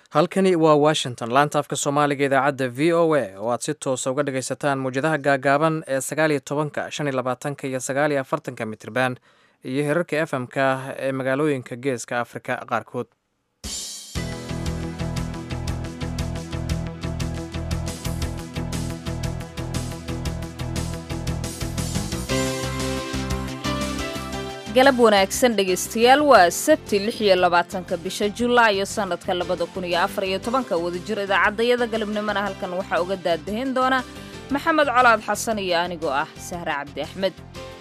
halkani waa washington laanta afka soomaaliga idaacadda v o a oo aad si toosa uga dhagaysataan muwjadaha gaagaaban ee sagaaliyo tobanka shan iyo labaatanka iyo sagaaliyo afartanka mitirban iyo herarka f m-ka ee magaalooyinka geeska afrika qaarkood galab wanaagsan dhegaystayaal waa sabti lix iyo labaatanka bisha julaayo sannadka labada kun iyo afar iyo tobanka wadajir idaacaddayada galabnimona halkan waxaa uga daadahayn doona maxamed colaad xasan iyo anigoo ah sahre cabdi axmed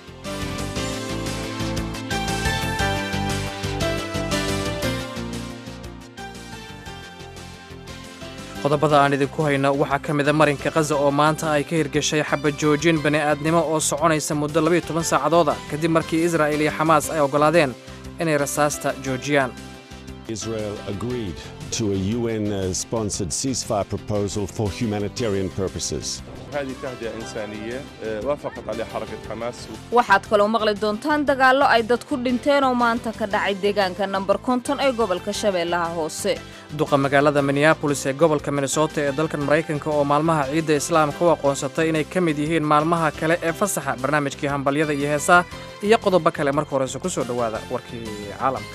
qodobada aan idinku hayno waxaa ka mida marinka khaza oo maanta ay ka hirgashay xabad joojin bani'aadnimo oo soconaysa muddo labayo toban saacadooda kadib markii israa'il iyo xamaas ay oggolaadeen inay rasaasta joojiyaan Israel agreed to a UN-sponsored ceasefire proposal for humanitarian purposes. هذه تهدئة إنسانية وافقت عليها حركة حماس waxaad kaloo maqli doontaan dagaallo ay dad ku dhinteen oo maanta ka dhacay deegaanka namber konton ee gobolka shabeellaha hoose duqa magaalada minneabolis ee gobolka minnesota ee dalkan maraykanka oo maalmaha ciidda islaamka u aqoonsatay inay ka mid yihiin maalmaha kale ee fasaxa barnaamijkii hambalyada iyo heesaha iyo qodobo kale marka horeyse ku soo dhowaada warkii caalamka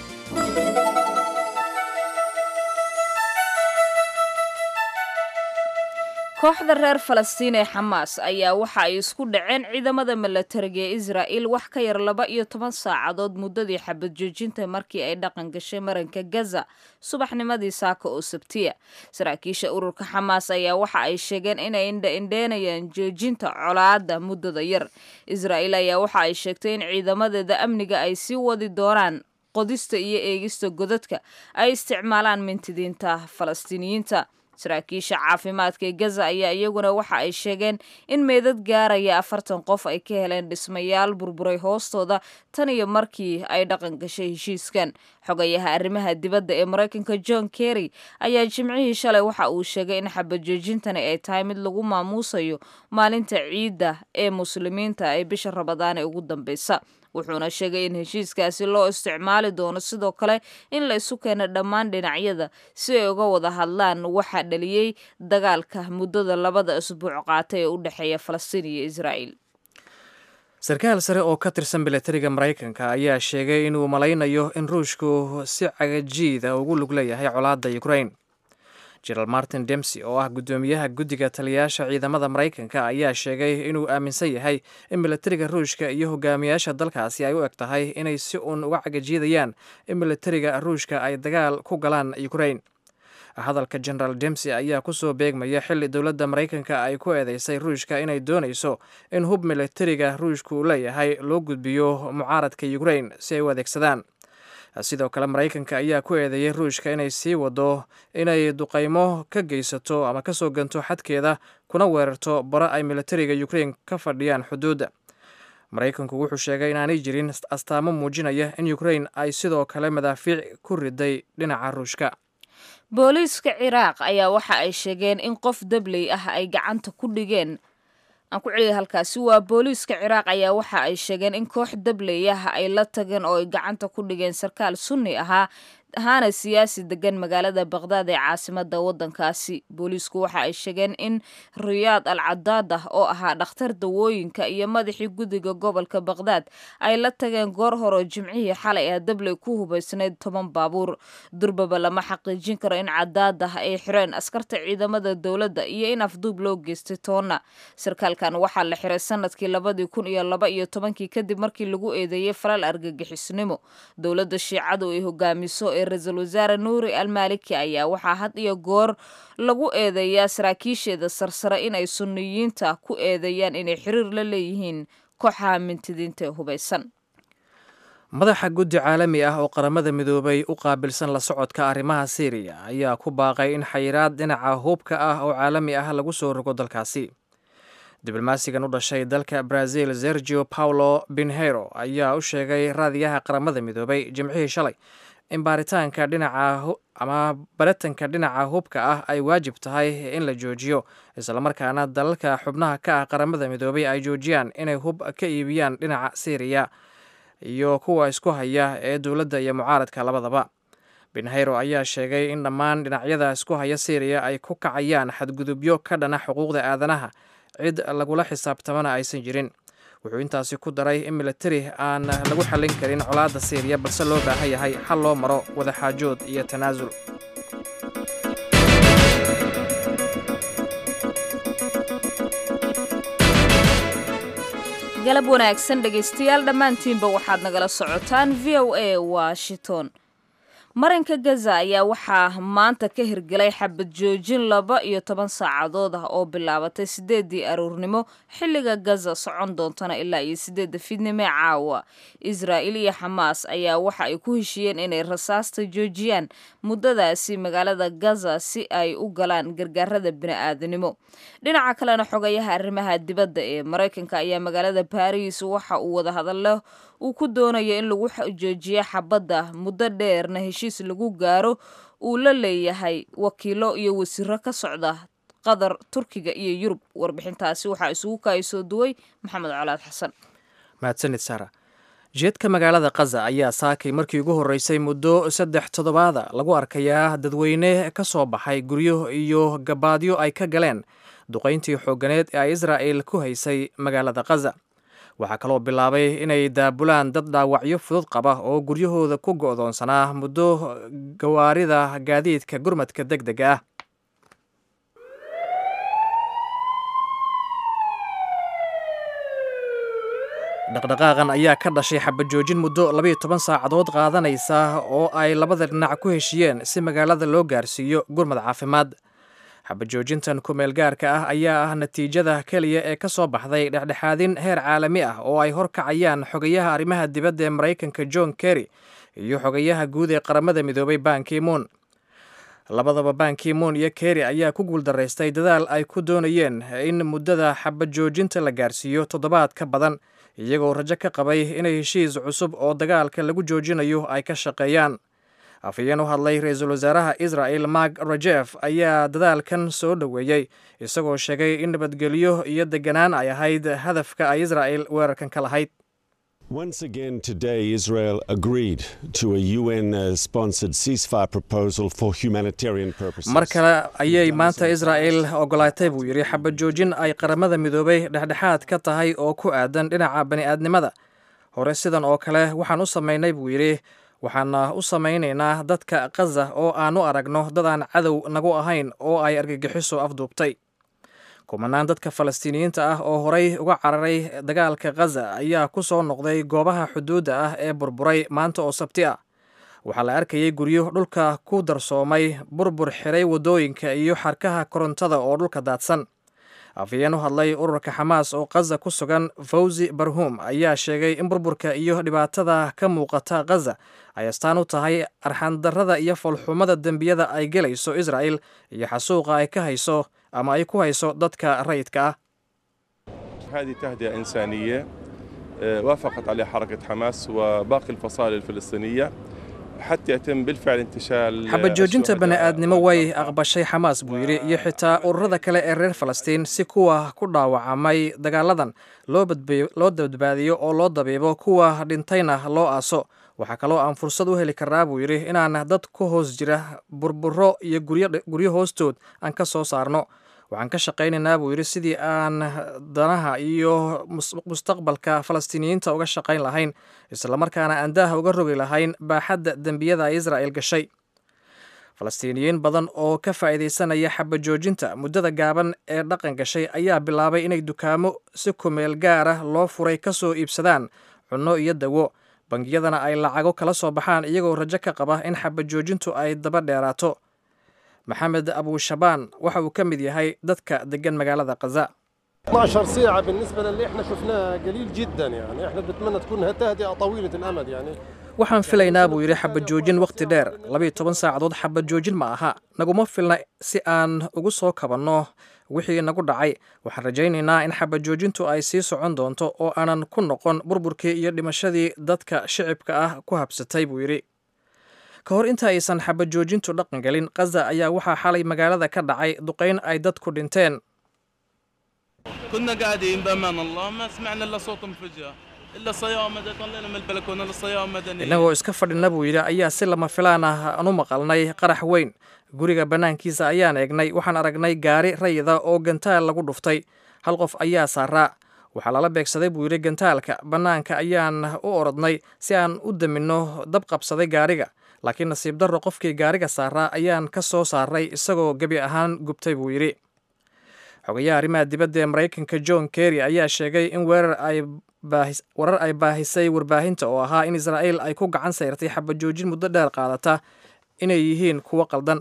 kooxda reer falastiin ee xamaas ayaa waxa ay isku dhaceen ciidamada milatariga ee israa'il wax ka yar laba iyo toban saacadood muddadii xabad joojinta markii ay dhaqan gashay maranka gaza subaxnimadii saaka oo sabtiya saraakiisha ururka xamaas ayaa waxa ay sheegeen inay indha-indheynayaan joojinta colaadda muddada yar israa'il ayaa waxa ay sheegtay in ciidamadeeda amniga ay sii wadi doonaan qodista iyo eegista godadka ay isticmaalaan mintidiinta falastiiniyiinta saraakiisha caafimaadka ee gaza ayaa iyaguna waxa ay sheegeen in meedad gaaraya afartan qof ay ka heleen dhismayaal burburay hoostooda tan iyo markii ay dhaqan gashay heshiiskan xogayaha arrimaha dibadda ee maraykanka john kerry ayaa jimcihii shalay waxa uu sheegay in xabad joojintani ay tahay mid lagu maamuusayo maalinta ciidda ee muslimiinta ee bisha rabadaan ee ugu dambeysa wuxuuna sheegay in heshiiskaasi loo isticmaali doono sidoo kale in la isu keeno dhammaan dhinacyada si ay uga wada hadlaan waxaa dhaliyey dagaalka muddada labada isbuuc qaata ee u dhexeeya falastiin iyo israa'il sarkaal sare oo ka tirsan milatariga maraykanka ayaa sheegay inuu malaynayo in ruushku si cagajiida ugu lug leeyahay colaadda ukrain jenaraal martin demsy oo ah guddoomiyaha guddiga taliyayaasha ciidamada maraykanka ayaa sheegay inuu aaminsan yahay in milatariga ruushka iyo hogaamiyaasha dalkaasi ay u eg tahay inay si uun uga cagajiidayaan in milatariga ruushka ay dagaal ku galaan ukrain hadalka genaraal demsy ayaa kusoo beegmaya xilli dowladda maraykanka ay ku eedeysay ruushka inay doonayso in hub milatariga ruushka uu leeyahay loo gudbiyo mucaaradka ukrain si ay u adeegsadaan sidoo kale maraykanka ayaa ku eedeeyey ruushka inay sii wado inay duqaymo ka geysato ama kasoo ganto xadkeeda kuna weerarto baro ay milatariga ukrain ka fadhiyaan xuduudda maraykanku wuxuu sheegay inaanay jirin astaamo muujinaya in ukrain ay sidoo kale madaafiic ku riday dhinaca ruushka booliiska ciraaq ayaa waxa ay sheegeen in qof dabley ah ay gacanta ku dhigeen aan ku celiya halkaasi waa booliiska ciraaq ayaa waxa ay sheegeen in koox dabley ah ay la tageen oo ay gacanta ku dhigeen sarkaal sunni ahaa ahaana siyaasi degan magaalada baqdaad ee caasimada wadankaasi booliisku waxa ay sheegeen in riyaad al cadaad ah oo ahaa dhakhtar dawooyinka iyo madaxii guddiga gobolka baqdaad ay la tageen goor horeo jimcihii xalay ah dabley ku hubaysnayd toban baabuur durbaba lama xaqiijin karo in cadaad ah ay xireen askarta ciidamada dowladda iyo in afduub loo geystay toonna sarkaalkan waxaa la xiray sanadkii labadii kun iyo laba iyo tobankii kadib markii lagu eedeeyey falal argagixisnimo dowladda shiicadu ay hogaamiso ra-iisul wasaare nuuri almaaliki ayaa waxaa had iyo goor lagu eedeeyaa saraakiisheeda sarsare inay sunniyiinta ku eedeeyaan inay xiriir la leeyihiin kooxaha mintidiinta ee hubaysan madaxa guddi caalami ah oo qaramada midoobay u qaabilsan la socodka arrimaha syriya ayaa ku baaqay in xayiraad dhinaca hubka ah oo caalami ah lagu soo rogo dalkaasi diblomaasigan u dhashay dalka brazil sergio paulo binheiro ayaa u sheegay raadiyaha qaramada midoobay jimcihii shalay in baaritaanka dhinaca ama baritanka dhinaca hubka ah ay waajib tahay in la joojiyo islamarkaana dalalka xubnaha ka ah qaramada midoobay ay joojiyaan inay hub ka iibiyaan dhinaca syriya iyo kuwa isku haya ee dowladda iyo mucaaradka labadaba benhayro ayaa sheegay in dhammaan dhinacyada isku haya syriya ay ku kacayaan xadgudubyo ka dhana xuquuqda aadanaha cid lagula xisaabtamana aysan jirin wuxuu intaasi ku daray in militari aan lagu xallin karin colaadda syriya balse loo baahan yahay xal loo maro wadaxaajood iyo tanaasul galab wanaagsan dhegaystayaal dhammaantiinba waxaad nagala socotaan v o a washington marinka gaza ayaa waxaa maanta ka hirgelay xabad joojin laba iyo toban saacadood ah oo bilaabatay sideedii aroornimo xilliga gaza socon doontana ilaa iyo sideedda fiidnimo caawa israa'il iyo xamaas ayaa waxa ay ku heshiiyeen inay rasaasta joojiyaan muddadaasi magaalada gaza si ay u galaan gargaarada bini'aadanimo dhinaca kalena xogayaha arrimaha dibadda ee maraykanka ayaa magaalada baris waxa uu wadahadallo uu ku doonayo in lagu joojiyo xabadda muddo dheerna heshiis lagu gaaro uu la leeyahay wakiilo iyo wasiiro ka socda qatar turkiga iyo yurub warbixintaasi waxaa isugu kaayasoo duway maxamed colaad xasan mahadsanid sara jeedka magaalada kaza ayaa saakay markii ugu horreysay muddo saddex toddobaada lagu arkayaa dadweyne ka soo baxay guryo iyo gabaadyo ay ka galeen duqayntii xoogganeed ee ay israa'il ku haysay magaalada kaza waxaa kaloo bilaabay inay daabulaan dad dhaawacyo fudud qaba oo guryahooda ku go'doonsanaa muddo gawaarida gaadiidka gurmadka deg dega ah dhaqdhaqaaqan ayaa ka dhashay xabajoojin muddo labayo toban saacadood qaadanaysa oo ay labada dhinac ku heshiyeen si magaalada loo gaarsiiyo gurmad caafimaad xabajoojintan kumeel gaarka ah ayaa ah natiijada keliya ee ka soo baxday dhexdhexaadin heer caalami ah oo ay horkacayaan xogayaha arrimaha dibadda ee maraykanka john kerry iyo xogayaha guud ee qaramada midoobay bankimoon labadaba bankimoon iyo kerry ayaa ku guuldaraystay dadaal ay ku doonayeen in muddada xabajoojinta la gaarsiiyo toddobaad ka badan iyagoo rajo ka qabay inay heshiis cusub oo dagaalka lagu joojinayo ay ka shaqeeyaan afhayeen u hadlay ra-iisul wasaaraha israa'el mark rajef ayaa dadaalkan soo dhoweeyey isagoo sheegay in nabadgelyo iyo deganaan ay ahayd hadafka ay israa'el weerarkan ka lahayd Once again today, Israel agreed to a UN uh, sponsored ceasefire proposal for humanitarian purposes. mar kale ayay maanta israa'el ogolaatay buu yidhi xabad joojin ay qaramada midoobay dhexdhexaad ka tahay oo ku aadan dhinaca bani'aadnimada hore sidan oo kale waxaan u samaynay buu yidhi waxaana u samaynaynaa dadka kaza oo aan u aragno dad aan cadow nagu ahayn oo ay argagixiso afduubtay kumanaan dadka falastiiniyiinta ah oo horay uga cararay dagaalka khaza ayaa ku soo noqday goobaha xuduudda ah ee burburay maanta oo sabti ah waxaa la arkayay guryo dhulka ku darsoomay burbur xiray waddooyinka iyo xarkaha korontada oo dhulka daadsan afhayeen u hadlay ururka xamaas oo khaza ku sugan fawzi barhum ayaa sheegay in burburka iyo dhibaatada ka muuqata khaza ay astaan u tahay arxandarrada iyo falxumada dembiyada ay gelayso israa'el iyo xasuuqa ay ka hayso ama ay ku hayso dadka rayidka ah هذه تهدئة إنسانية آه، وافقت عليها حركة حماس وباقي الفصائل الفلسطينية حتى يتم بالفعل انتشال xabad joojinta الشهداء bani'aadnimo way aqbashay xamaas buu yidhi iyo xitaa ururada kale ee reer falastiin si kuwa ku dhaawacamay dagaaladan loo badba- loo badbaadiyo oo loo dabiibo kuwa dhintayna loo aaso waxaa kaloo aan fursad u heli karnaa buu yidhi inaan dad ku hoos jira burburo iyo guryo guryo hoostood aan ka soo saarno waxaan ka shaqaynaynaa buu yidhi sidii aan danaha iyo mus- mustaqbalka falastiiniyiinta uga shaqayn lahayn islamarkaana aan daaha uga rogi lahayn baaxadda dembiyada ay israa'il gashay falastiiniyiin badan oo ka faa'iidaysanaya xabajoojinta muddada gaaban ee dhaqan gashay ayaa bilaabay inay dukaamo si kumeel gaar ah loo furay ka soo iibsadaan cunno iyo dawo bangiyadana ay lacago kala soo baxaan iyagoo rajo ka qaba in xabajoojintu ay daba dheeraato maxamed abushabaan waxa uu ka mid yahay dadka degan magaalada khaza 12 ساعة بالنسبة للي احنا شفناه قليل جدا يعني احنا بنتمنى تكون تهدئة طويلة الأمد يعني waxaan filaynaa buu yidhi xabad joojin wakhti dheer labayo toban saacadood xabad joojin ma aha naguma filna si aan ugu soo kabanno wixii nagu dhacay waxaan rajaynaynaa in xabad joojintu ay sii socon doonto oo aanan ku noqon burburkii iyo dhimashadii dadka shicibka ah ku habsatay buu yidhi ka hor inta aysan xabad joojintu dhaqan gelin khaza ayaa waxaa xalay magaalada ka dhacay duqayn ay dadku dhinteen كنا قاعدين بامان الله ما سمعنا الا صوت انفجار الا الصيام مدى طلعنا من البلكونه للصيام مدني innagoo iska fadhina buu yidhi ayaa si lama filaan ah aan u maqalnay qarax weyn guriga bannaankiisa ayaan eegnay waxaan aragnay gaari rayida oo gantaal lagu dhuftay hal qof ayaa saaraa waxaa lala beegsaday buu yidhi gantaalka bannaanka ayaan u orodnay si aan u daminno dab qabsaday gaariga laakiin nasiib darro qofkii gaariga saaraa ayaan ka soo saaray isagoo gebi ahaan gubtay buu yidhi xogayaha arrimaha dibadda ee maraykanka john kerry ayaa sheegay in weerar ay baahis- warar ay baahisay warbaahinta oo ahaa in israa'iil ay ku gacan sayrtay xabajoojin muddo dheer qaadata inay yihiin kuwo qaldan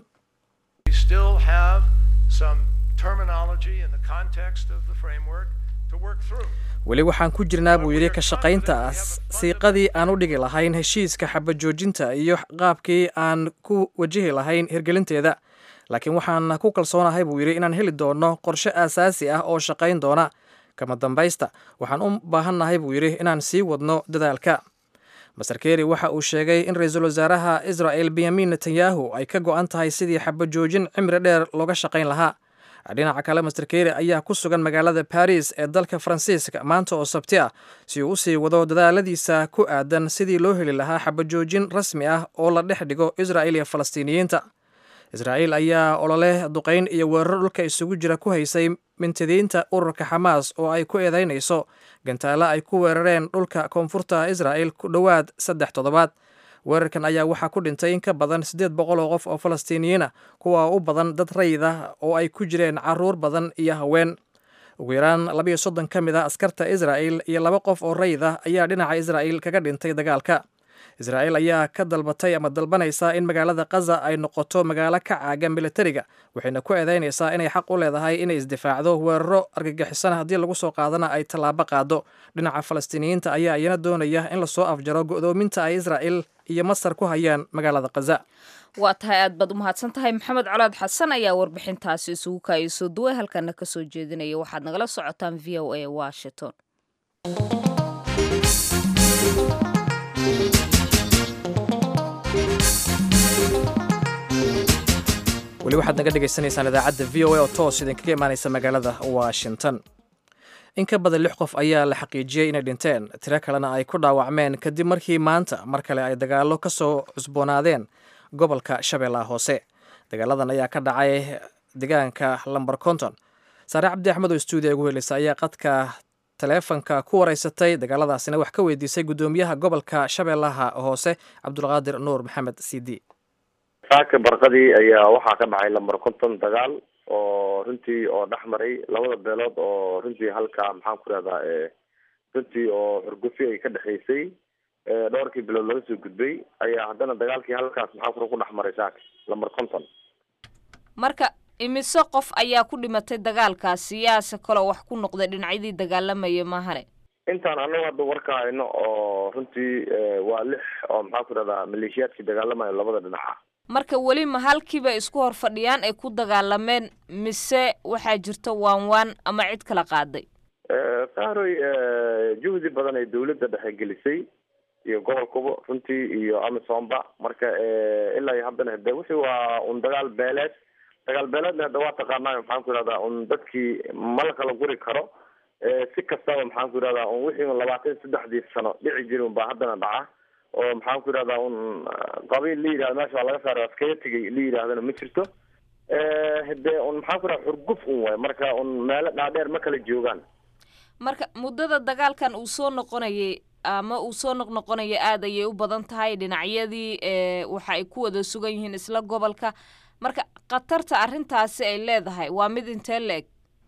We still have some terminology in the context of the framework to work through. weli waxaan ku jirnaa buu yidhi ka shaqaynta siiqadii aan u dhigi lahayn heshiiska xabajoojinta iyo qaabkii aan ku wajihi lahayn hirgelinteeda laakiin waxaan ku kalsoonahay buu yidhi inaan heli doono qorshe aasaasi ah oo shaqayn doona kama dambaysta waxaan u baahannahay buu yidhi inaan sii wadno dadaalka master keri waxa uu sheegay in ra-iisul wasaaraha israel benyamin netanyahu ay ka go-an tahay sidii xabajoojin cimri dheer looga shaqayn lahaa dhinaca kale master keri ayaa ku sugan magaalada baris ee dalka faransiiska maanta oo sabti ah si uu usii wado dadaaladiisa ku aadan sidii loo heli lahaa xabajoojin rasmi ah oo la dhex dhigo israel iyo falastiiniyiinta israa'iil ayaa olole duqayn iyo weeraro dhulka isugu jira ku haysay mintidiinta ururka xamaas oo ay ku eedaynayso gantaalo ay ku weerareen dhulka koonfurta israa'il ku dhowaad saddex toddobaad weerarkan ayaa waxaa ku dhintay in ka badan siddeed boqol oo qof oo falastiiniyiin ah kuwa u badan dad rayid ah oo ay ku jireen caruur badan iyo haween ugu yaraan labayo soddon ka mid ah askarta israa'il iyo laba qof oo rayid ah ayaa dhinaca israa'il kaga dhintay dagaalka israa'iil ayaa ka dalbatay ama dalbanaysa in magaalada kaza ay noqoto magaalo ka caaga militariga waxayna ku eedeynaysaa inay xaq u leedahay inay isdifaacdo weeraro argagixisan haddii lagu soo qaadana ay tallaabo qaado dhinaca falastiiniyiinta ayaa iyana doonaya in lasoo afjaro go'doominta ay israa'il iyo masar ku hayaan magaalada kaza waa tahay aad baad u mahadsan tahay maxamed colaad xasan ayaa warbixintaasi isugu kaayay soo duway halkana ka soo jeedinaya waxaad nagala socotaan v o a washington weli waxaad naga dhegaysanaysaan idaacadda v o a oo toos idinkaga imaanaysa magaalada washington in ka badan lix qof ayaa la xaqiijiyey inay dhinteen tiro kalena ay ku dhaawacmeen kadib markii maanta mar kale ay dagaallo ka soo cusboonaadeen gobolka shabeellaha hoose dagaaladan ayaa ka dhacay deegaanka lamber conton saare cabdi axmed oo stuudiya ugu heleysa ayaa qadka taleefanka ku wareysatay dagaaladaasina wax ka weydiisay guddoomiyaha gobolka shabeellaha hoose cabdulqaadir nuur maxamed cd saaka barqadii ayaa waxaa ka dhacay lamber conton dagaal oo runtii oo dhex maray labada beelood oo runtii halka maxaan ku rahdaa runtii oo xurgufi ay ka dhexaysay dhowrkii bilood laga soo gudbay ayaa haddana dagaalkii halkaas maxaan kura ku dhex maray saaka lamber conton marka imise qof ayaa ku dhimatay dagaalkaasi yaase kaloo wax ku noqday dhinacyadii dagaalamaya maahane intaan anagu hadda warka hayno oo runtii waa lix oo maxaan ku rahdaa maleeshiyaadkii dagaalamayo labada dhinaca marka weli ma halkiiba isku hor fadhiyaan ay ku dagaalameen mise waxaa jirta waan waan ama cid kala qaaday sahroy juhdi badan ay dawladda dhexe gelisay iyo gobolkuba runtii iyo amisomba marka ilaa iyo haddana hade wixii waa un dagaal beeleed dagaal beeleedna hadda waa taqaanaayo maxaan ku ihahdaa un dadkii ma la kala guri karo si kastaba maxaan ku ihahdaa un wixii un labaatan saddexdii sano dhici jiri un baa haddana dhaca oo maxaan ku yidhahdaa un qabiil la yidhahda meesha waa laga saaray askaga tegay la yidhahdana ma jirto hade un maxaan ku yidhahda xurguf un waay marka un meelo dhaadheer ma kala joogaan marka muddada dagaalkan uu soo noqonayay ama uu soo noqnoqonaya aada ayay u badan tahay dhinacyadii waxa ay ku wada sugan yihiin isla gobolka marka khatarta arrintaasi ay leedahay waa mid intee la-eg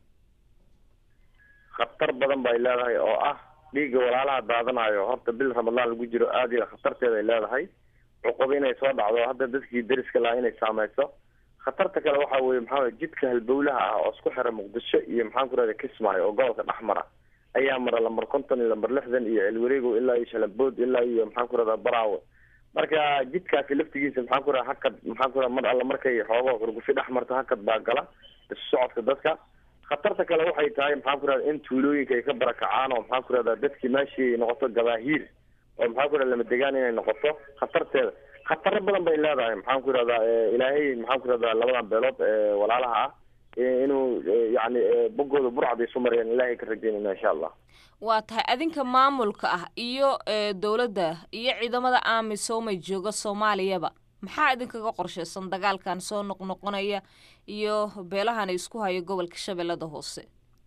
khatar badan bay leedahay oo ah dhiigga walaalaha daadanayo horta bil ramadaan lagu jiro aada iyo khatarteeda ay leedahay cuquba inay soo dhacdo hadda dadkii dariska lahaa inay saameyso khatarta kale waxa weye maxaa jidka halbowlaha ah oo isku xira muqdisho iyo maxaan ku rahda kismaayo oo gobolka dhex mara ayaa mara lamber konton iyo lamber lixdan iyo elwareego ilaa iyo shalambood ilaa iyo maxaan ku rahda baraawe marka jidkaasi laftigiisa maxaan ku rahda hakad maxaan ku rahda mar alla markay xoogo xurgufi dhex marto hakad baa gala isu socodka dadka khatarta kale waxay tahay maxaan ku rahda in tuulooyinka ay ka barakacaan oo maxaan ku rahda dadkii meeshii ay noqoto gabaahiir oo maxaan ku rahda lama degaan inay noqoto khatarteeda khataro badan bay leedahay maxaan ku yidhahdaa ilaahay maxaan ku yidhahdaa labadan beelood walaalaha ah inuu yani bogooda burcada isu mariyaan ilaahay ka rajeynayna insha allah waa tahay adinka maamulka ah iyo dowladda iyo ciidamada amisoomay jooga soomaaliyaba maxaa idinkaga qorshaysan dagaalkan soo noqnoqonaya iyo beelahan isku hayo gobolka shabeellada hoose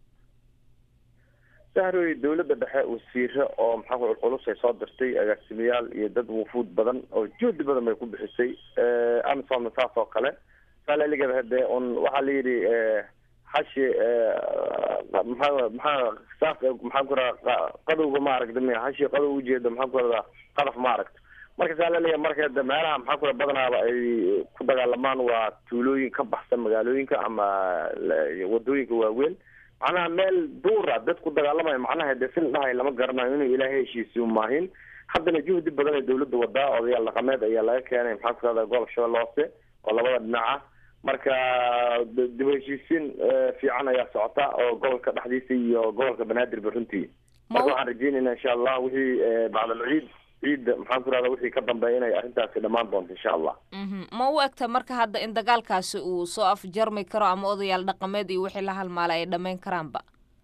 sahroy dowladda dhexe wasiire oo maxaa ku culculus ay soo dirtay agaasimayaal iyo dad wufuud badan oo juhdi badan bay ku bixisay amisomna saas oo kale saalaligeeda hade un waxaa la yidhi hashi maxaa maxaa saas maxaan ku radaa qadowga ma aragta miya hashi qadow ujeeda maxaan ku radaa qadaf ma aragta marka saalaliga marka de meelaha maxaa ku badanaaba ay ku dagaalamaan waa tuulooyin ka baxsan magaalooyinka ama wadooyinka waaweyn macnaha meel duura dad ku dagaalamaya macnaha de sin dhahay lama garanayo inuu ilaahay heshiisiyo maahin haddana juhdi badan ee dawladda wadaa odayaal dhaqameed ayaa laga keenay maxaa ku rahda gobolka shabeelle hoose oo labada dhinaca marka dib heshiisiin fiican ayaa socota oo gobolka dhexdiisa iyo gobolka banaadirba runtii marka waxaan rajeynayna insha allah wixii bacdal ciid ciidda maxaan ku rahda wixii ka dambeeya inay arrintaasi dhammaan doonto insha allah ma u egta marka hadda in dagaalkaasi uu soo afjarmi karo ama odayaal dhaqameed iyo wixii la halmaalay ay dhammayn karaanba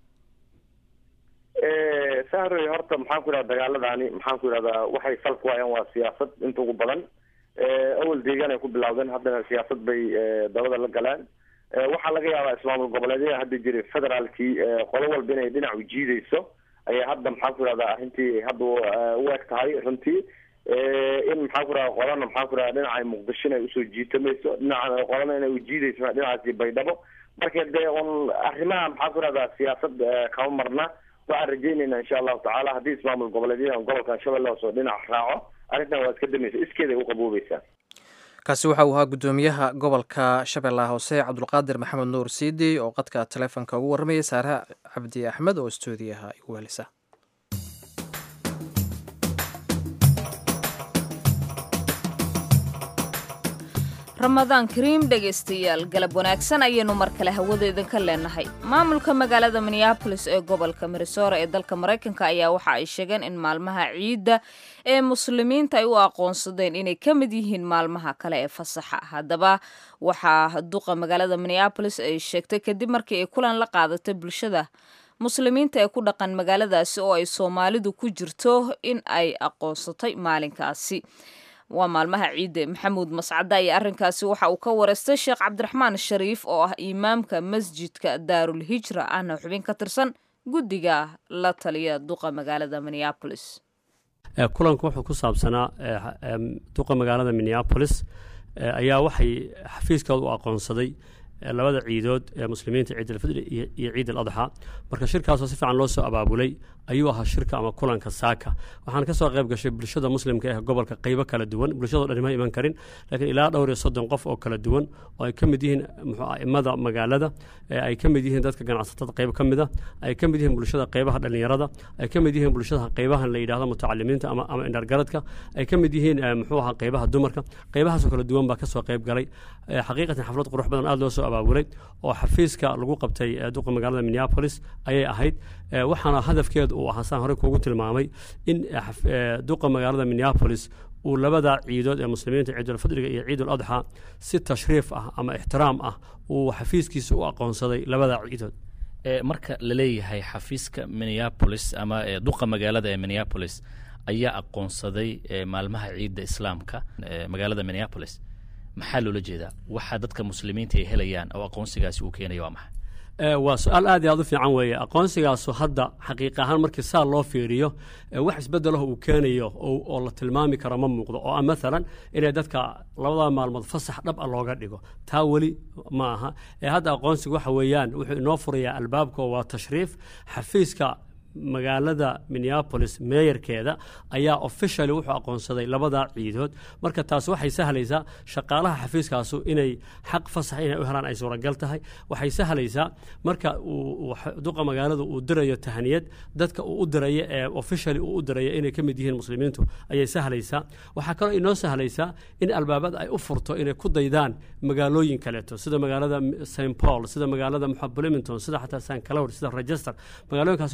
sahroy horta maxaan ku yidhahda dagaaladani maxaan ku yidhahdaa waxay sal ku hayaan waa siyaasad inta ugu badan awal deegaan ay ku bilawdeen haddana siyaasad bay dabada la galeen waxaa laga yaabaa ismaamul goboleedyada hadda jiray federaalkii qolo walba inay dhinac u jiideyso ayay hadda maxaan ku yidhahdaa arrintii hadda u eg tahay runtii in maxaan ku yidhahda qolana maxaan ku yidhahda dhinaca muqdisho inay usoo jiitamayso dhinaca qolana inay ujiideyso dhinacaasi baydhabo marka dee un arrimaha maxaan ku yidhahdaa siyaasad kama marna waxaan rajeynayna insha allahu tacaala haddii ismaamul goboleedyadan gobolkan shabeelle hoose oo dhinac raaco arrintan waa iska damaysa iskeeday u qaboobeysaa kaasi waxa uu ahaa guddoomiyaha gobolka shabeellaha hoose cabdulqaadir maxamed nuur siidi oo qadka taleefonka ugu warramayay saare cabdi axmed oo stuudiyaha igu helisa ramadaan kariim dhegaystayaal galab wanaagsan ayaynu mar kale hawada idinka leenahay maamulka magaalada minneabolis ee gobolka minnesora ee dalka maraykanka ayaa waxa ay sheegeen in maalmaha ciidda ee muslimiinta ay u aqoonsadeen inay ka mid yihiin maalmaha kale ee fasaxa haddaba waxaa duqa magaalada minneabolis ay sheegtay kadib markii ay kulan la qaadatay bulshada muslimiinta ee ku dhaqan magaaladaasi oo ay soomaalidu ku jirto in ay aqoonsatay maalinkaasi waa maalmaha ciidde maxamuud mascada iyo arrinkaasi waxa uu ka wareystay sheekh cabdiraxmaan shariif oo ah imaamka masjidka daarul hijra ahna xubin ka tirsan guddiga la taliya duqa magaalada minneabolis kulanku wuxuu ku saabsanaa duqa magaalada minneabolis ayaa waxay xafiiskooda u aqoonsaday labada ciidood ee muslimiinta ciid alfidri iyo ciid al adxa marka shirkaasoo si fiican loo soo abaabulay ayuu ahaa shirka ama kulanka saaka waxaan kasoo qayb gashay bulshada muslimka ee gobolka qaybo kala duwan bulshadoo dhan ma iman karin laakiin ilaa dhowr iyo soddon qof oo kala duwan oo ay ka mid yihiin aimada magaalada ay ka mid yihiin dadka ganacsatada qayb ka mida ay ka mid yihiin bulshada qaybaha dhallinyarada ay ka mid yihiin bulshada qaybahan la yidhahdo mutacalimiinta ama ama indhargaradka ay ka mid yihiin muxuu ahaa qaybaha dumarka qaybahaasoo kala duwan baa kasoo qayb galay xaqiiqatan xaflad qurux badan aada loo soo abaabulay oo xafiiska lagu qabtay duqa magaalada minneapolis ayay ahayd waxaana hadafkeedu uu ahaa saan horey kuugu tilmaamay in duqa magaalada minneapolis uu labada ciidood ee muslimiinta ciidulfidriga iyo ciidul adxa si tashriif ah ama ixtiraam ah uu xafiiskiisa u aqoonsaday labada ciidood marka la leeyahay xafiiska minneapolis ama duqa magaalada ee minneapolis ayaa aqoonsaday maalmaha ciidda islaamka magaalada minneapolis maxaa loola jeedaa waxa dadka muslimiinta ay helayaan oo aqoonsigaasi uu keenaya waa maxay waa su-aal aad iyo aad u fiican weeye aqoonsigaasu hadda xaqiiq ahaan markii saa loo fiiriyo wax isbedelaho uu keenayo oo la tilmaami karo ma muuqdo oo ah maalan inay dadka labada maalmood fasax dhab a looga dhigo taa weli ma aha ee hadda aqoonsiga waxa weeyaan wuxuu inoo furayaa albaabka waa tashriif xafiiska magaalada minneapolis meeyarkeeda ayaa officially wuxuu aqoonsaday labada ciidood marka taas waxay sahlaysaa shaqaalaha xafiiskaasu inay xaq fasax inay u helaan ay suuragal tahay waxay sahlaysaa marka uu duqa magaaladu uu dirayo tahniyad dadka uu u dirayo ee officially uu u dirayo inay ka mid yihiin muslimiintu ayay sahlaysaa waxaa kaloo inoo sahlaysaa in albaabada ay u furto inay ku daydaan magaalooyin kaleeto sida magaalada st paul sida magaalada bloomington sida xataa st cloud sida register magaalooyinkaas inay ku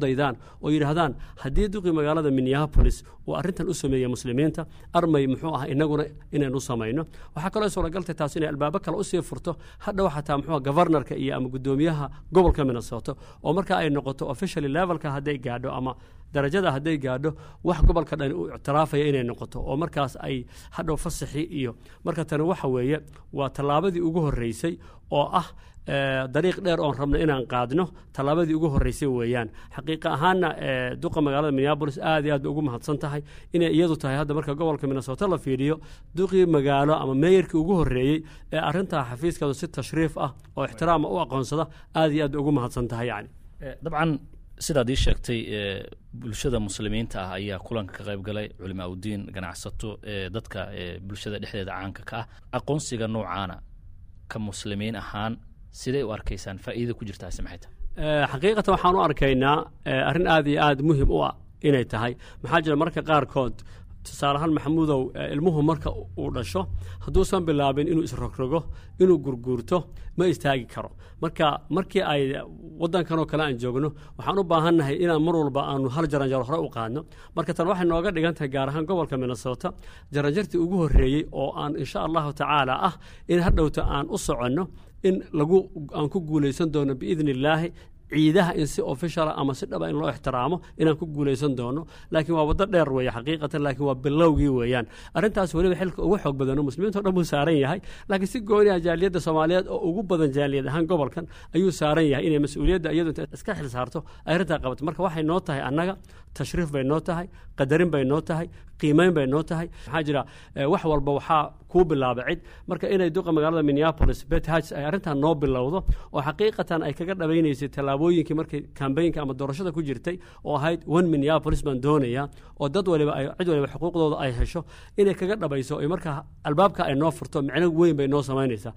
daydaan oo yidhaahdaan haddii duqii magaalada minneapolis uu arrintan u sameeyey muslimiinta armay muxuu ah inaguna inaynu samayno waxaa kaloo suuragaltay taas inay albaabo kale usii furto hadhow xataa muxuu governorka iyo ama guddoomiyaha gobolka minnesota oo marka ay noqoto officially levelka hadday gaadho ama darajada hadday gaadho wax gobolka dhan uu ictiraafaya inay noqoto oo markaas ay hadhow fasaxii iyo marka tani waxa weeye waa tallaabadii ugu horreysay oo ah dariiq dheer oon rabno inaan qaadno tallaabadii ugu horreysay weeyaan xaqiiqa ahaanna duqa magaalada minneabolis aad iyo aad bay ugu mahadsan tahay inay iyadu tahay hadda marka gobolka minnesota la fiiriyo duqii magaalo ama meeyarkii ugu horreeyey ee arrintaa xafiiskadu si tashriif ah oo ixtiraama u aqoonsada aad iyo aad bay ugu mahadsan tahay yani dabcan sidaad ii sheegtay bulshada muslimiinta ah ayaa kulanka ka qayb galay culimaa udiin ganacsato dadka bulshada dhexdeeda caanka ka ah aqoonsiga noocaana ka muslimiin ahaan siday u arkaysaan faa'iida ku jirtaasi maxay tahay xaqiiqatan waxaan u arkaynaa arrin aad iyo aad muhim u ah inay tahay maxaa jira marka qaarkood tusaale ahaan maxamuudow ilmuhu marka uu dhasho hadduusan bilaabin inuu isrogrogo inuu gurguurto ma istaagi karo marka markii ay wadankan oo kale aan joogno waxaan u baahannahay inaan mar walba aanu hal jaranjaro hore u qaadno marka tan waxay nooga dhigan tahay gaar ahaan gobolka minnesota jaranjartii ugu horreeyey oo aan insha allahu tacaala ah in hadhowta aan u soconno in lagu aan ku guulaysan doono biidni illaahi ciidaha in si officiala ama si dhaba in loo ixtiraamo inaan ku guulaysan doono laakiin waa waddo dheer weeye xaqiiqatan laakiin waa bilowgii weeyaan arrintaas weliba xilka ugu xoog badano muslimiinta o dhan buu saaran yahay laakiin si gooni ah jaaliyadda soomaaliyeed oo ugu badan jaaliyad ahaan gobolkan ayuu saaran yahay inay mas-uuliyadda iyadu inta iska xil saarto ay arrintaa qabato marka waxay noo tahay annaga tashriif bay noo tahay qadarin bay noo tahay qiimeyn bay noo tahay maxaa jira wax walba waxaa kuu bilaaba cid marka inay duqa magaalada minneapolis bet hats ay arrintan noo bilowdo oo xaqiiqatan ay kaga dhabaynaysay tallaabooyinkii markay kambaynka ama doorashada ku jirtay oo ahayd one minneapolis baan doonayaa oo dad waliba ay cid waliba xuquuqdooda ay hesho inay kaga dhabayso ay markaa albaabka ay noo furto micno weyn bay noo samaynaysaa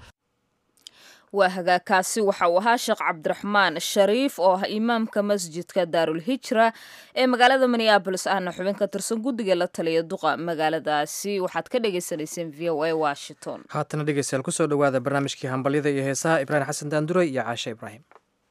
waa hagaagkaasi waxa uu ahaa sheekh cabdiraxmaan shariif oo ah imaamka masjidka daarulhijra ee magaalada minneabolis ahna xubin ka tirsan guddiga la taliya duqa magaaladaasi waxaad ka dhagaysanayseen v o a washington haatana dhegeystayaal kusoo dhowaada barnaamijkii hambalyada iyo heesaha ibraahim xasan daanduray iyo caashe ibraahim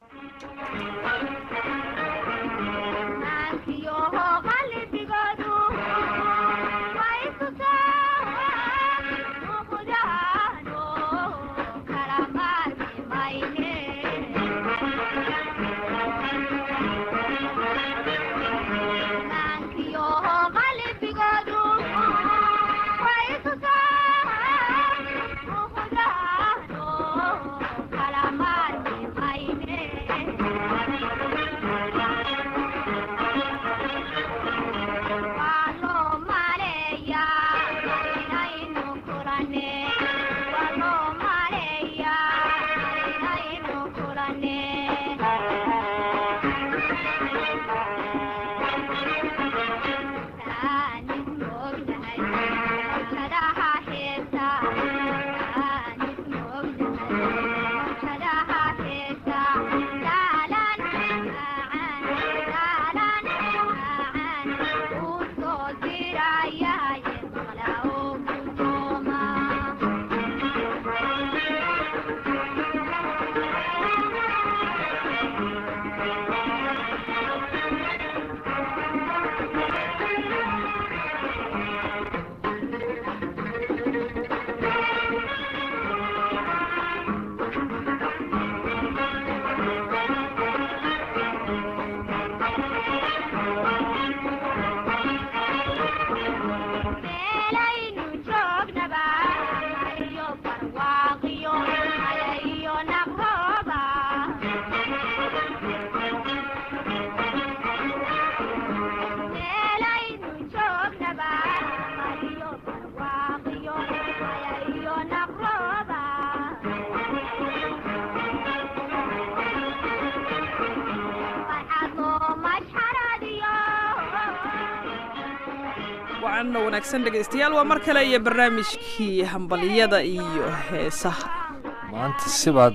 wacanno wanaagsan dhegaystayaal waa mar kale iyo barnaamijkii hambaliyada iyo heesaha maanta sibaad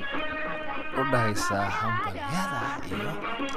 u dhahaysaa hambalyada iyo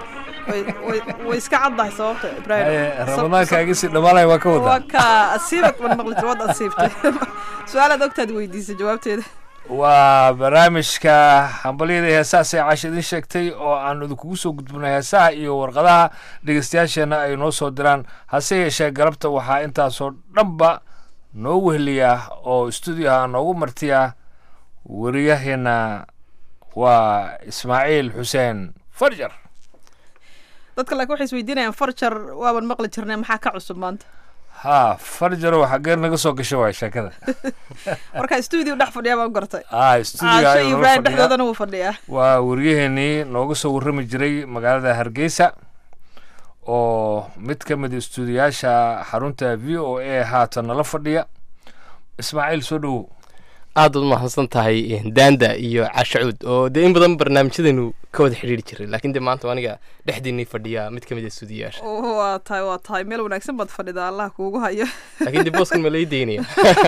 way iska caddahay sababta ibraahim ramadaankaagii si dhamaalaya waa ka wadaa waa ka asiibad ban maqli jir wad asiibtay su-aalaad ogtaad weydiisay jawaabteeda waa barnaamijka hambalyada heesahaas ee caasha idin sheegtay oo aan idinkugu soo gudbinay heesaha iyo warqadaha dhegeystayaasheenna ay noo soo diraan hase yeeshee galabta waxaa intaasoo dhanba noo weheliya oo stuudioha noogu martiya wariyaheena waa ismaaciil xuseen farjar dadka laakiin waxay isweydiinayaan farjar waaban maqli jirnay maxaa ka cusub maanta ha farjaro xaggee naga soo gasho waay sheekada marka stuudio dhex fadhiyaa baan gartay ah stuudio caasho ayuu iyo nala ibraahim fadhiyaa. dhexdoodana wuu fadhiyaa waa wariyaheenii nooga soo warrami jiray magaalada hargeysa oo mid ka mid istuudiyaasha xarunta v o a haatan nala fadhiya ismaaciil soo dhowow aad baad umahadsan tahay daanda iyo cashacuud oo dee in badan barnaamijyadanu ka wada xidhiiri jiray laakiin dee maanta waa aniga dhexdiinii fadhiya mid ka mid a stuudiyaasha waa tahay waa tahay meel wanaagsan baad fadhidaa allah kuugu hayo laakiin dee booskan ma lai daynaya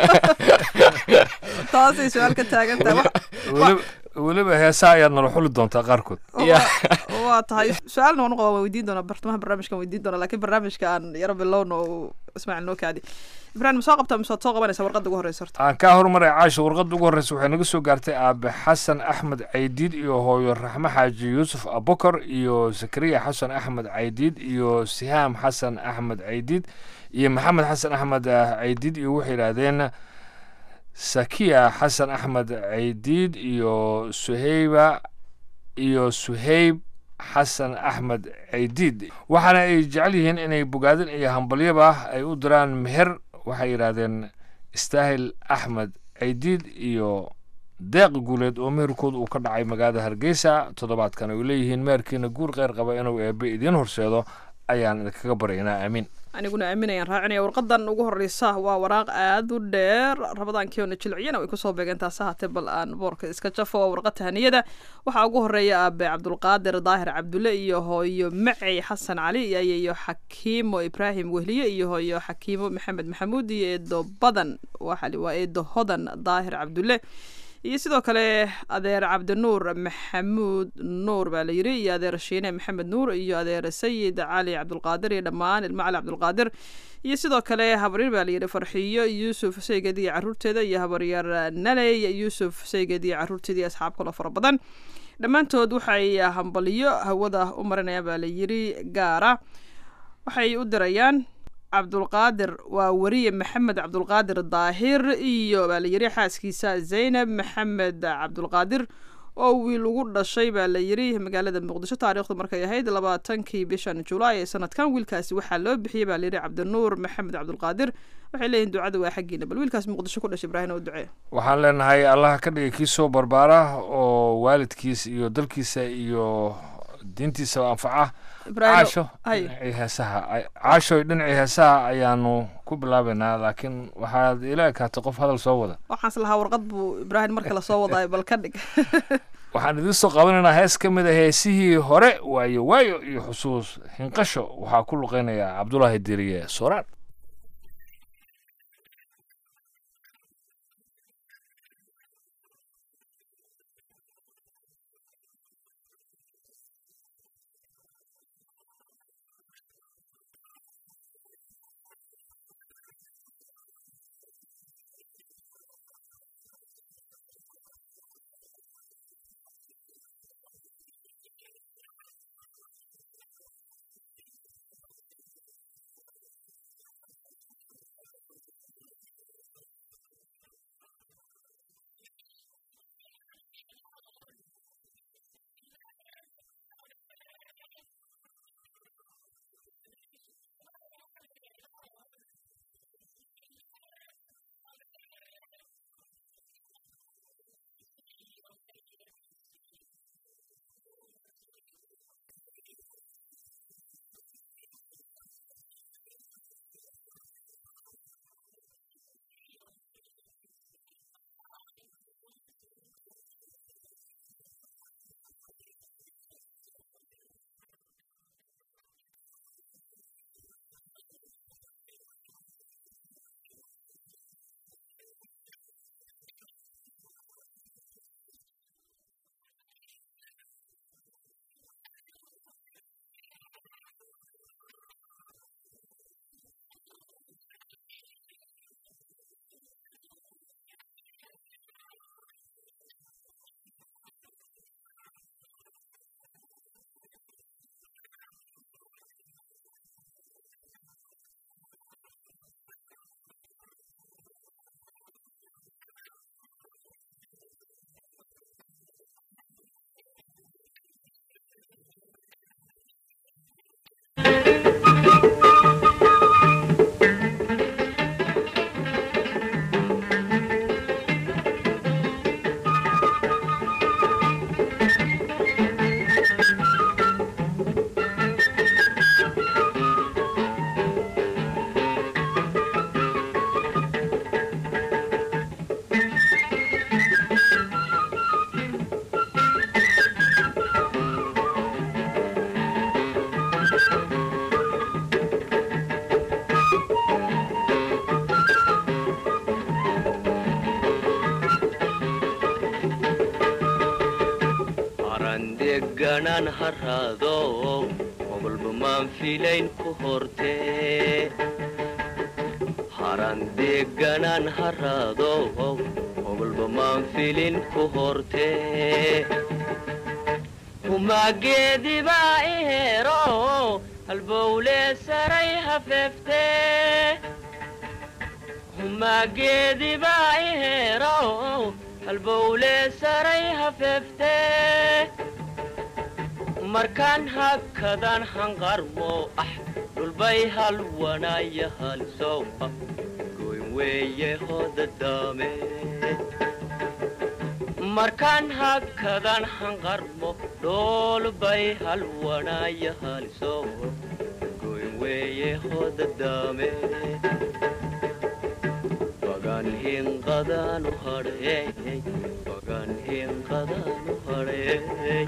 taasay su-aal ka taagan tahay Wax- weliba weliba heesaa ayaad nala xuli doontaa qaarkood waa tahay su-aalna waan uqaba waan weydiin doonaa bartamaha barnaamijkan weydiin doonaa laakiin barnaamijka aan yaro bilowna oo ismaaciil noo kaadi ibraahim ma soo qabtaa mise waad soo qabanaysaa warqadda ugu horeysa horta aan kaa horumaray caasha warqadda ugu horreysa waxay naga soo gaartay aabe xasan axmed caydiid iyo hooyo raxme xaaji yuusuf abukar iyo zakariya xasan axmed caydiid iyo sihaam xasan axmed caydiid iyo maxamed xasan axmed ah, caydiid iyo waxay yidhaahdeen sakiya xasan axmed caydiid iyo suheyba iyo suheyb xasan axmed caydiid waxaana ay jecel yihiin inay bogaadin iyo hambalyaba ay u diraan meher waxay yidhaahdeen istaahil axmed caydiid iyo deeq guuleed oo meherkooda uu ka dhacay magaalada hargeysa toddobaadkan ay leeyihiin meherkiina guur kheyr qaba inuu eebe idiin horseedo ayaan idinkaga baryaynaa aamiin aniguna aaminayaan raacinaya warqadan ugu horeysa waa waraaq aad u dheer rabadaankii oona jilciyana way kusoo beegeen taase haatee bal aan boorka iska jafo waa warqad tahaniyada waxaa ugu horeeya aabe cabdulqaadir daahir cabdulle iyo hooyo macey xasan cali iyo iyo xakiimo ibraahim wehliye iyo hooyo xakiimo maxamed maxamuud iyo eedo badan waxali waa eedo hodan daahir cabdulle iyo sidoo kale adeer cabdinuur maxamuud nuur baa la yiri iyo adeer shiine maxamed nuur iyo adeer sayid cali cabdulqaadir iyo dhammaan ilmo cali cabdulqaadir iyo sidoo kale habaryar baa la yidhi farxiyo yuusuf sayged iyo caruurteeda iyo habaryar naley yuusuf sayged iyo caruurteeda iyo asxaab kaloo fara badan dhammaantood waxay hambaliyo hawada u marinayaan baa la yiri gaara waxay u dirayaan cabdulqaadir waa wariye maxamed cabdulqaadir daahir iyo baa la yiri xaaskiisa zaynab maxamed cabdulqaadir oo wiil ugu dhashay baa la yiri magaalada muqdisho taariikhdu markay ahayd labaatankii bishan julaay ee sanadkan wiilkaasi waxaa loo bixiyey baa la yiri cabdinuur maxamed cabdulqaadir waxay leeyihin ducada waa xaggiina bal wiilkaas muqdisho ku dhashay ibraahim oo ducee waxaan leenahay allah ka dhigay kii soo barbaara oo waalidkiisa iyo dalkiisa iyo diintiisa anfaca Ibraahim, caasho hay. dhinacii heesaha ay- caashoy dhinacii heesaha ayaanu ku bilaabaynaa laakiin waxaad ila ekaatay qof hadal soo wada waxaans lahaa warqad buu ibraahim marka lasoo wadaayo bal ka dhig waxaan idiin soo qabanaynaa hees ka mid a heesihii hore waayo waayo iyo xusuus hinqasho waxaa ku luqeynaya cabdulaahi diriye sooraan deganaan haraado obolba maan filayn ku hortee haran deganaan haraado obolba maan filin ku hortee humaageedibaa i hero halbowle saray hafeeftee humaageedibaa i hero halbowle saray hafeeftee markaan hakadan hanqarmo ah dhulbay halwanaya halsow ah goyn weeye hodadaame markaan hakadan hanqarmo dhoolbay halwanaya halsow goyn weeye hodadaame bagan hinqadanu hadheey bagan hinqadanu hadheey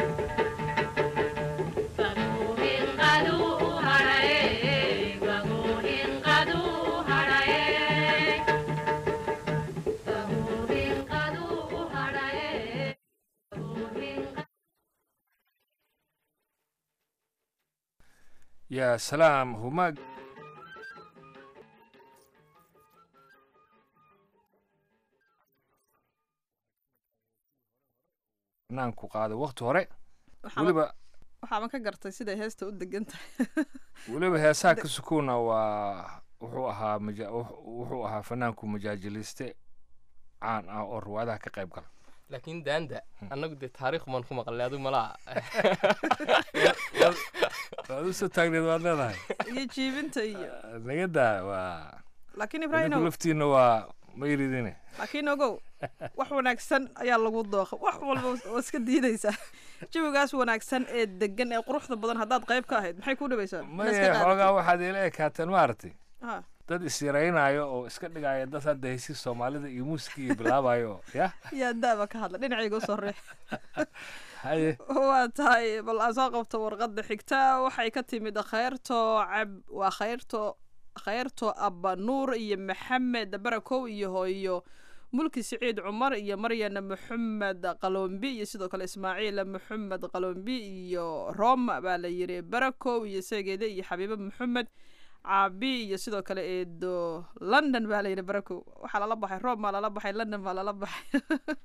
yaa salaam humaag naanku qaaday wakti hore weliba waxaaban ka gartay siday heesta u degan tahay weliba heesaha ka sukuuna waa wuxuu ahaa maja wuxuu ahaa fanaanku majaajiliste caan ah oo riwaayadaha ka qayb gala laakiin daanda annagu dee taariikh baan ku maqlay adigu malaa waad usoo taagneed waad leedahay iyo jiibinta iyo nagadaa waa laakiin idinku ibraahim laftiina waa ma iridine laakiin ogow wax wanaagsan ayaa lagu dooqa wax walba waa iska diidaysaa jawigaas wanaagsan ee degan ee quruxda badan haddaad qayb ka ahayd maxay kuu dhibaysaa maye xoogaa waxaad ila ekaateen maaragtay ha dad isyaraynaayo oo iska dhigaayo dad hadda hesi soomaalida iyo muusikii bilaabayo ya yaa daaba ka hadla dhinacayga usoo riix haye waa tahay bal aan soo qabto warqadda xigta waxay ka timid khayrto cab waa khayrto khayrto abba nuur iyo maxamed barakow iyo hooyo mulki siciid cumar iyo maryana maxamed qalombi iyo sidoo kale ismaaciil maxamed qalombi iyo roma baa la yiri barakow iyo seegeeda iyo xabiibo maxamed caabi iyo sidoo kale eedo london baa layidhi barakow waxaa lala baxay rome baa lala baxay london baa lala baxay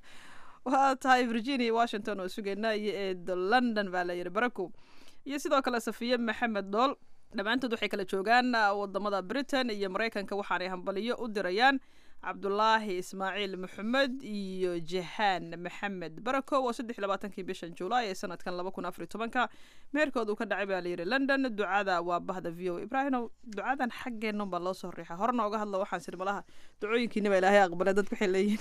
waa tahay virginia washington oo sugeynaa iyo eedo london baa layidhi barakow iyo sidoo kale safiye maxamed dool dhammaantood waxay kala joogaan wadamada britain iyo maraykanka waxaanay hambaliyo u dirayaan cabdulaahi ismaaciil maxamed iyo jahaan maxamed barakow oo saddex iyo labaatankii bishan julaay ee sanadkan laba kun afar iyo tobanka meherkood uu ka dhacay baa layidhi london ducada waa bahda v o ibraahimow ducadan xaggeennan baa loo soo riixa horena uga hadla waxaan siri malaha ducooyinkiina baa ilaahay aqbalay dadku waxay leeyihiin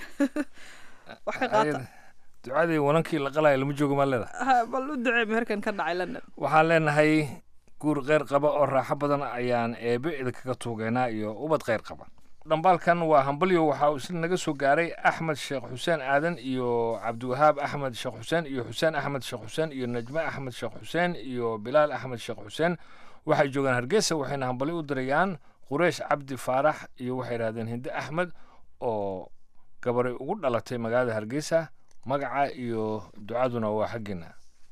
wax ka qaata ducadii wanankii la qalaya lama joogo maa leedahay Ha, bal u ducee meherkan ka dhacay london waxaan leenahay guur kheyr qaba oo raaxo badan ayaan eebe idinkaga tuugeynaa iyo ubad kheyr qaba dhambaalkan waa hambalyo waxa uu isla naga soo gaaray axmed sheekh xuseen aadan iyo cabdiwahaab axmed sheekh xuseen iyo xuseen axmed sheekh xuseen iyo najme axmed sheekh xuseen iyo bilaal axmed sheekh xuseen waxay joogaan hargeysa waxayna hambalyo u dirayaan qureish cabdi faarax iyo waxay idhahdeen hinde axmed oo gabaray ugu dhalatay magaalada hargeysa magaca iyo ducaduna waa xaggiina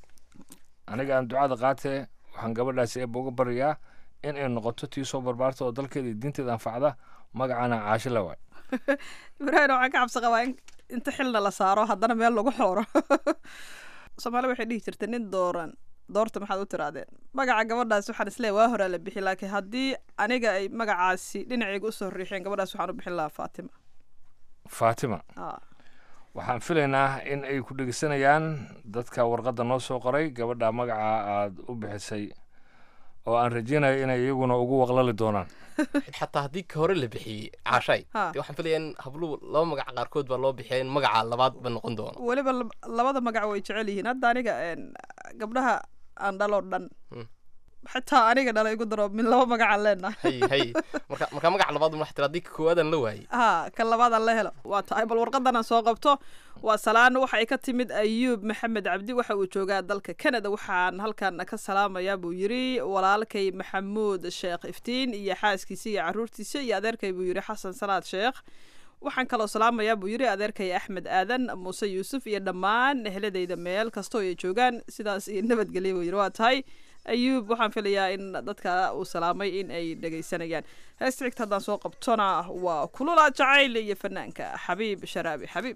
aniga aan ducada qaatee waxaan gabadhaasi eebba uga baryayaa in ay noqoto tii soo barbaarta oo dalkeeda iyo diinteeda anfacda magacana caasho la waay ibraahim waxaan ka cabsi qabaa in inta xilna la saaro haddana meel lagu xooro soomaali waxay dhihi jirtay nin dooran doorta maxaad u tirahdeen magaca gabadhaas waxaan isleeyahay waa horaa la bixi laakiin haddii aniga ay magacaasi dhinacayga usoo riixeen gabadhaas waxaan u bixin lahaa faatima faatima Ah. waxaan filaynaa in ay ku dhegeysanayaan dadka warqadda noo soo qoray gabadha magaca aad u bixisay oo aan rajeynayo inay iyaguna ugu waqlali doonaan xataa haddii ka hore la bixiyey caashay Ha. dee waxaan filaya in habluhu laba magac qaarkood baa loo bixiya in magaca labaad ba noqon doono weliba lab- labada magac way jecel yihiin hadda aniga een, gabdhaha aan dhaloo dhan Hmm. xitaa aniga dhala igu daro min laba magacaan leenahay hay hay marka marka magac labaad ma tira haddii ka koowaadaan la waayey ha kan labaadaan la helo waa tahay bal warqadan aan soo qabto waa salaan waxay ka timid ayuub maxamed cabdi waxa uu joogaa dalka canada waxaan halkan ka salaamayaa buu yiri walaalkay maxamuud sheekh iftiin iyo xaaskiisa iyo caruurtiisa iyo adeerkay buu yiri xasan salaad sheekh waxaan kaloo salaamayaa buu yidhi adeerkaya axmed aadan muuse yuusuf iyo dhammaan ehladayda meel kastoo ay joogaan sidaas iyo nabadgelya buu yidhi waa tahay ayuub waxaan filayaa in dadka uu salaamay in ay dhegaysanayaan heesta xigta haddaan soo qabtona waa kulula jacayl iyo fanaanka xabiib sharaabi xabiib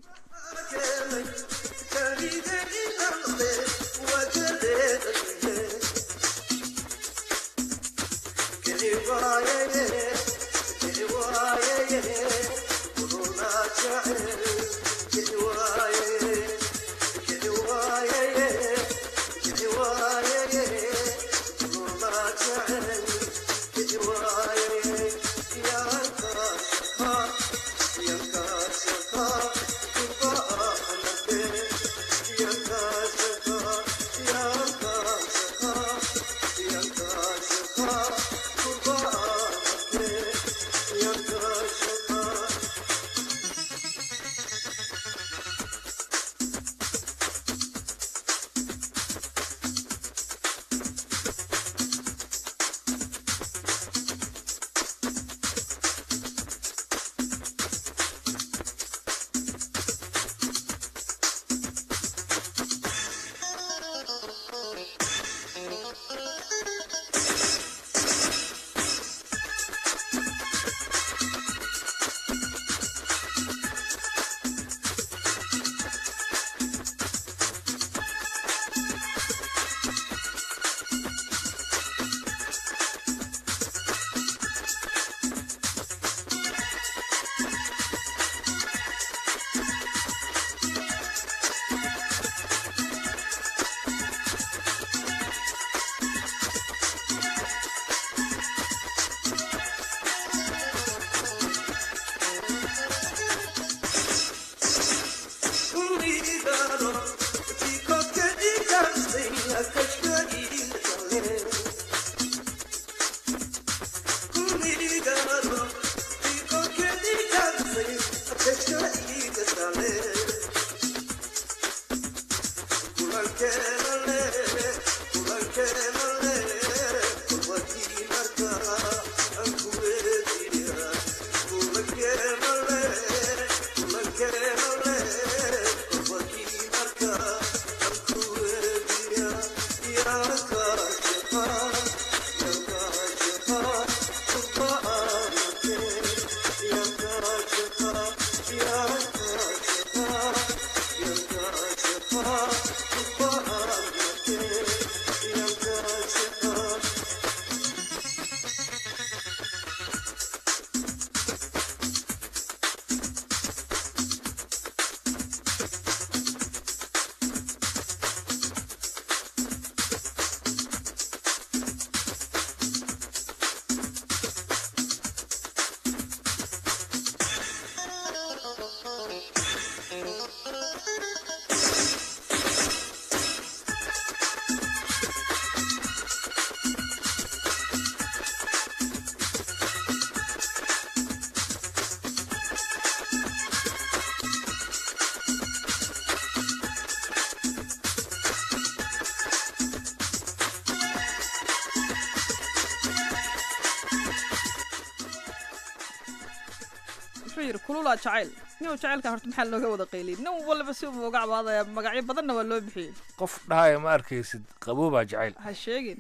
wuxuu yidhi kulula jacayl nin jacaylka horta maxaa looga wada qayliyay nin walba si uu uga cabaadaya magacyo badanna waa loo bixiyey qof dhahaya ma arkaysid qaboobaa jacayl ha sheegin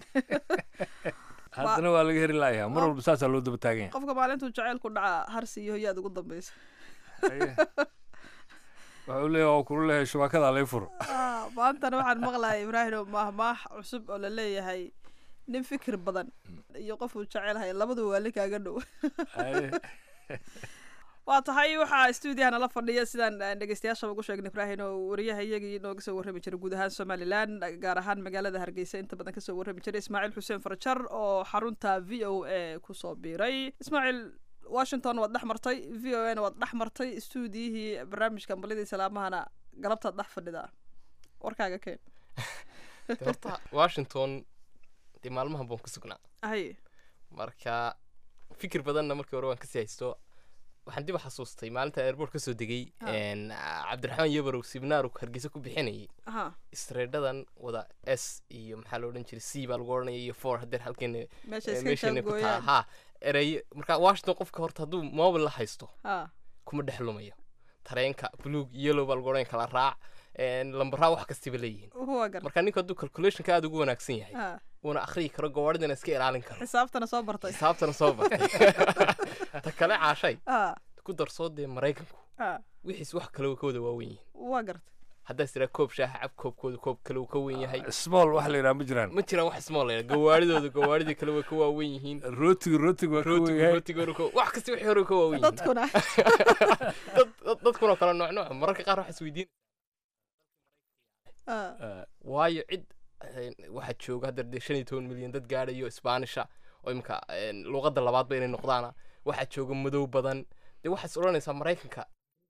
haddana waa laga heri laayaha mar walba saasaa loo daba taagan yahay qofka maalintuu jacaylku dhaca harsi iyo hoyaad ugu dambaysa waxa uu leeyahay waa kula leeyahay shubaakadaa lay furo Ah, maantana waxaan maqlahay ibraahim maahmaah cusub oo la leeyahay nin fikir badan iyo qofuu jecelhay labadu waa linkaaga dhow waa tahay waxaa stuudiyaha nala fadhiya sidaan aan dhegeystayaashaba ugu sheegnay ibraahim oo wariyaha iyagii inooga soo warrami jiray guud ahaan somalilan gaar ahaan magaalada hargeysa inta badan kasoo warrami jiray ismaaciil xuseen farjar oo xarunta v o a kusoo biiray ismaaciil washington waad dhex martay v o na waad dhex martay stuudiyihii barnaamijka ambalidii salaamahana galabtaad dhex fadhidaa warkaaga keen De horta washington dee maalmahan baan ku sugnaa hay marka fikir badanna markii hore waan kasii haysto waxaan dib u xasuustay maalinta airport kasoo degay Ah. een, cabdiraxmaan yabarow sibnaaru hargeysa ku bixinayay aha istreedhadan wada s iyo maxaa la odhan jiray c baa lagu odhanaya iyo four hadeer halkeena Meesha eh, iska meeshana ku taa jaangooyaan. ha erey marka washington qofka horta hadduu mobile la haysto ha kuma dhex lumayo tareenka buluug yellow baa lagu odhan kala raac een, lambaraa wax kastiba leeyihiin waa gar marka ninku hadduu calculationka aada ugu wanaagsan yahay Ah. uuna akhriyi karo gawaadhidana iska ilaalin karo xisaabtana soo bartay xisaabtana soo bartay ta kale caashay Ah, ku darsoo dee maraykanku ah, wixiis wax kale ka wada waawen yihiin waa gartay haddaas tiraa koob shaaha cab koobkooda koob kale uu ka wen yahay small wax la yidhaha ma jiraan ma jiraan wax small la gawaadhidooda gawaadhidii kale way ka waawen yihiin rootiga rootiga waa ka rootiga weyahay rootiga ka wax kasta wixii hore ka waawen yihiin dadkuna dad dad- dadkuna kala nooc nooc mararka qaar waxaa isweydiin Ah, waayo cid een, waxaa jooga hadda dee shan iyo toban milyan dad gaadhayo isbaanisha oo imika een, luqadda labaadba inay noqdaana waxaa jooga madow badan dee waxaad is odhanaysaa maraykanka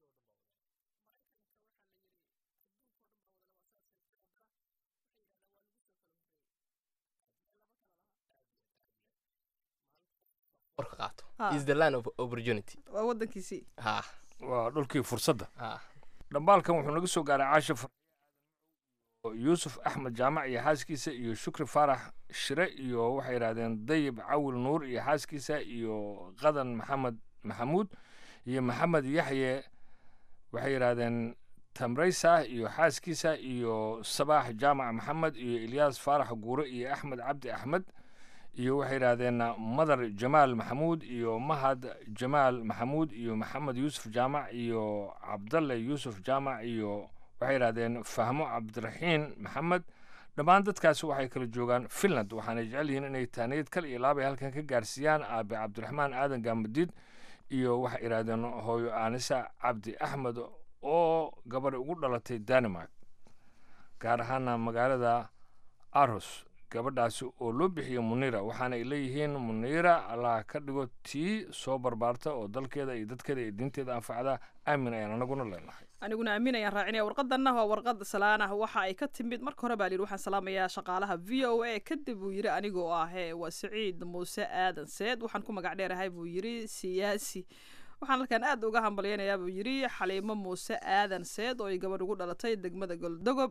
warka qaato Ah. is the land of opportunity waa wadankiisii ha waa dhulkii fursadda ha dhambaalkan wuxuu naga soo gaaray caasha far yuusuf axmed jaamac iyo xaaskiisa iyo shukri faarax shire iyo waxay yidhahdeen dayib cawil nuur iyo xaaskiisa iyo qadan maxamed maxamuud iyo maxamed yaxye waxay yidhahdeen tamraysa iyo xaaskiisa iyo sabaax jaamac maxamed iyo ilyaas faarax guure iyo axmed cabdi axmed iyo waxay yidhaahdeen madar jamaal maxamuud iyo mahad jamaal maxamuud iyo maxamed yuusuf jaamac iyo cabdalle yuusuf jaamac iyo waxay yidhahdeen fahmo cabdiraxiin maxamed dhammaan dadkaasi waxay kala joogaan finland waxaana jecel yihiin inay taaniyad kal iyo laabay halkan ka gaarsiiyaan aabe cabdiraxmaan aadan gaamadiid iyo waxay yidhahdeen hooyo aanisa cabdi axmed oo gabadhi ugu dhalatay denmark gaar ahaana magaalada aros gabadhaasi oo loo bixiyo muniira waxaana ay leeyihiin muniira allah ka dhigo tii soo barbaarta oo dalkeeda iyo dadkeeda iyo diinteeda anfacda aamin ayaan anaguna leenahay aniguna aamin ayaan raacinaya warqadanna waa warqad salaan ah waxa ay ka timid marka hore baa la yidhi waxaan salaamayaa shaqaalaha v o a kadib buu yidhi anigoo ahee waa siciid muuse aadan seed waxaan ku magac dheerahay buu yidhi siyaasi waxaan halkan aad uga hambalyaynayaa buu yidhi xaliimo muuse aadan seed oo ay gabadh ugu dhalatay degmada goldogob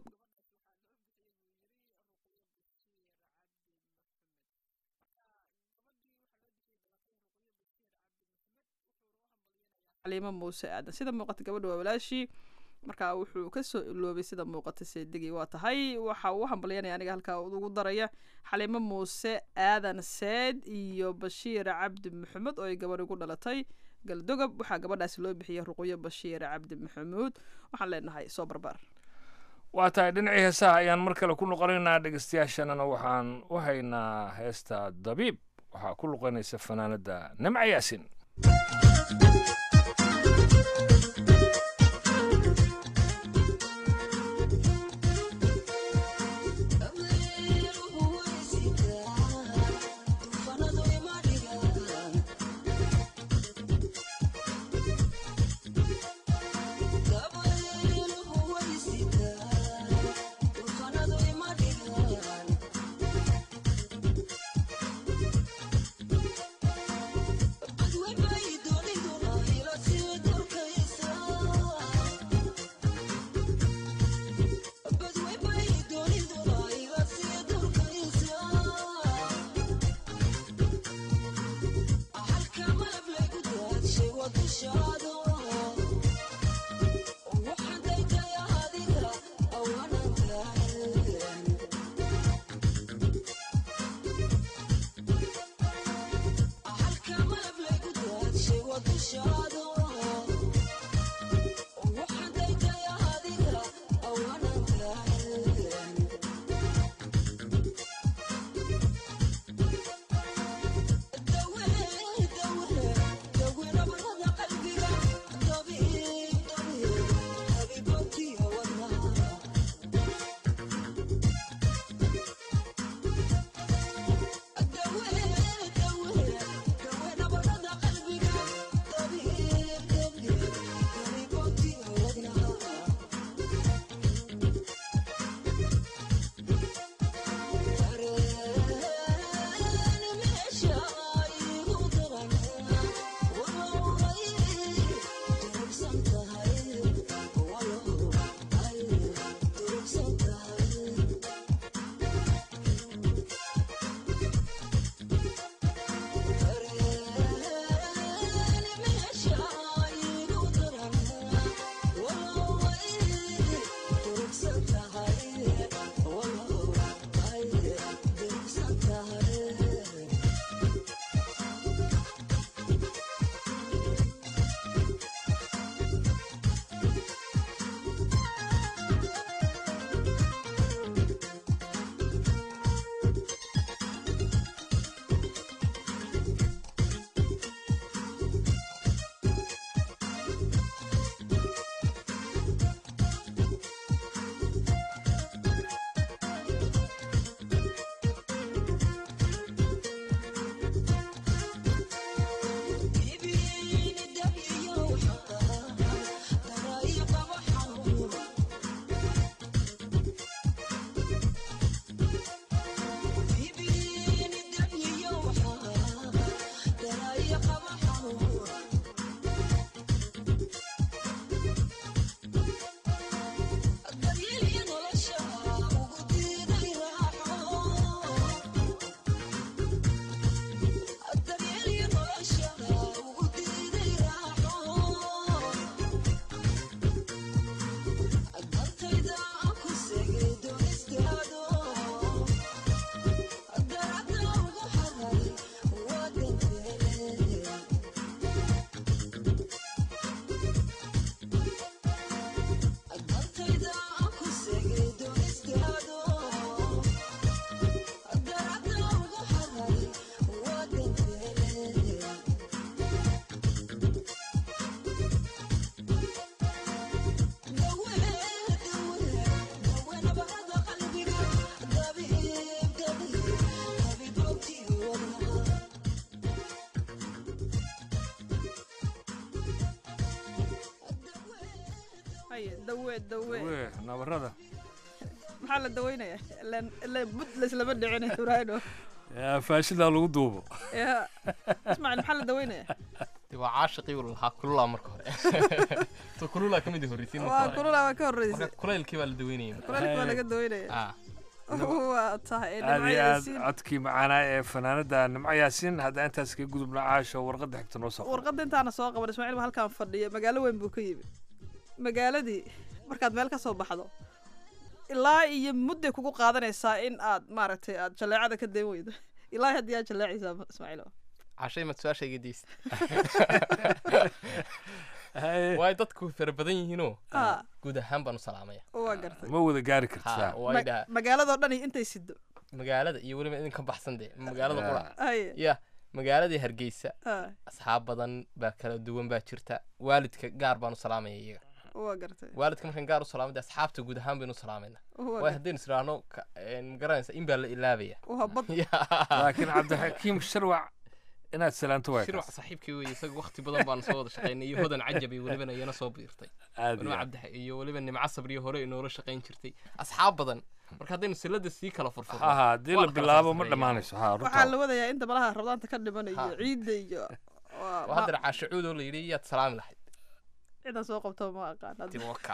xaliimo muuse aadan sida muuqata gabadha waa walaashii marka wuxuu kasoo iloobay sida muuqata seedegii waa tahay waxa uu u hambalyanaya aniga halkaa ugu daraya xaliimo muuse aadan seed iyo bashiir cabdi maxamed oo ay gabadh ugu dhalatay galdogob waxaa gabadhaasi loo bixiyay ruqyo bashiir cabdi maxamuud waxaan leenahay soo barbaar waa tahay dhinacii heesaha ayaan mar kale ku noqonaynaa dhegeystayaashanana waxaan u haynaa heesta dabiib waxaa ku luqanaysa fanaanada nimca yaasin Adwe bai do haye dawe dawe wee nabarada maxaa la daweynaya ilaan ilaan bud laislama dhicin ibraahino yaa faashidaa lagu duubo ya ismaaciil maxaa la daweynaya de waa caashiqii uu lahaa kululaa marka hore so kululaa ka mid horreysiin marka waa hore. kululaa waa ka horreysay marka kulaylkii baa la daweynayay kulaylka waa laga daweynaya ah waa tahay aad iyo aad dhinacyadiisiin codkii macaanaa ee fanaanada nimco yaasiin haddaan intaas kaga gudubna caasho warqadda xigta noo soo qor warqadda intaana soo qaban ismaaciil baa halkaan fadhiya magaalo weyn buu ka yimi magaaladii markaad meel ka soo baxdo ilaa iyo mudday kugu qaadanaysaa in aad maaragtay aad jaleecada ka dayn weydo ilaa haddii aad jaleecaysaa ismaaciil cashay maad su-aasha iga deysta waay dadku fara badan yihiinoo Ah. guud ahaan baan u salaamaya waa gartay ma wada gaari kartaa Ha, way dhaha magaaladoo dhan iyo intay sido magaalada iyo weliba idinka baxsan dee magaalada qura haye ya magaaladii hargeysa Ah, asxaab badan baa kala duwan baa jirta waalidka gaar baan u salaamaya iyaga waa gartay waalidka markaan gaar u salaamay dee asxaabta guud ahaan baynu u salaamayna Waa waay gartay. haddaynu israahno ka- een, ma garanaysa in baa la ilaabaya waa bad laakiin cabdixakiim sharwac inaad salaanto waay shirwac saaxiibkii weeye isaga waqti badan baan soo wada shaqaynay iyo hodan cajab iyo welibana iyana soo biirtay Aad weliba iyo aad. cabdi iyo weliba nimco sabriyo hore inoola shaqayn jirtay asxaab badan marka haddaynu silada sii kala furfurno ha ha haddii la bilaabo ma dhammaanayso ha waxaa runtaa la wadayaa inta malaha rabdaanta ka dhiman iyo Ha. ciidda iyo waa- waa haddana caashacuud oo la yidhi yaad salaami lahayd cidan soo qabto ma aqaan hadda. tiwaka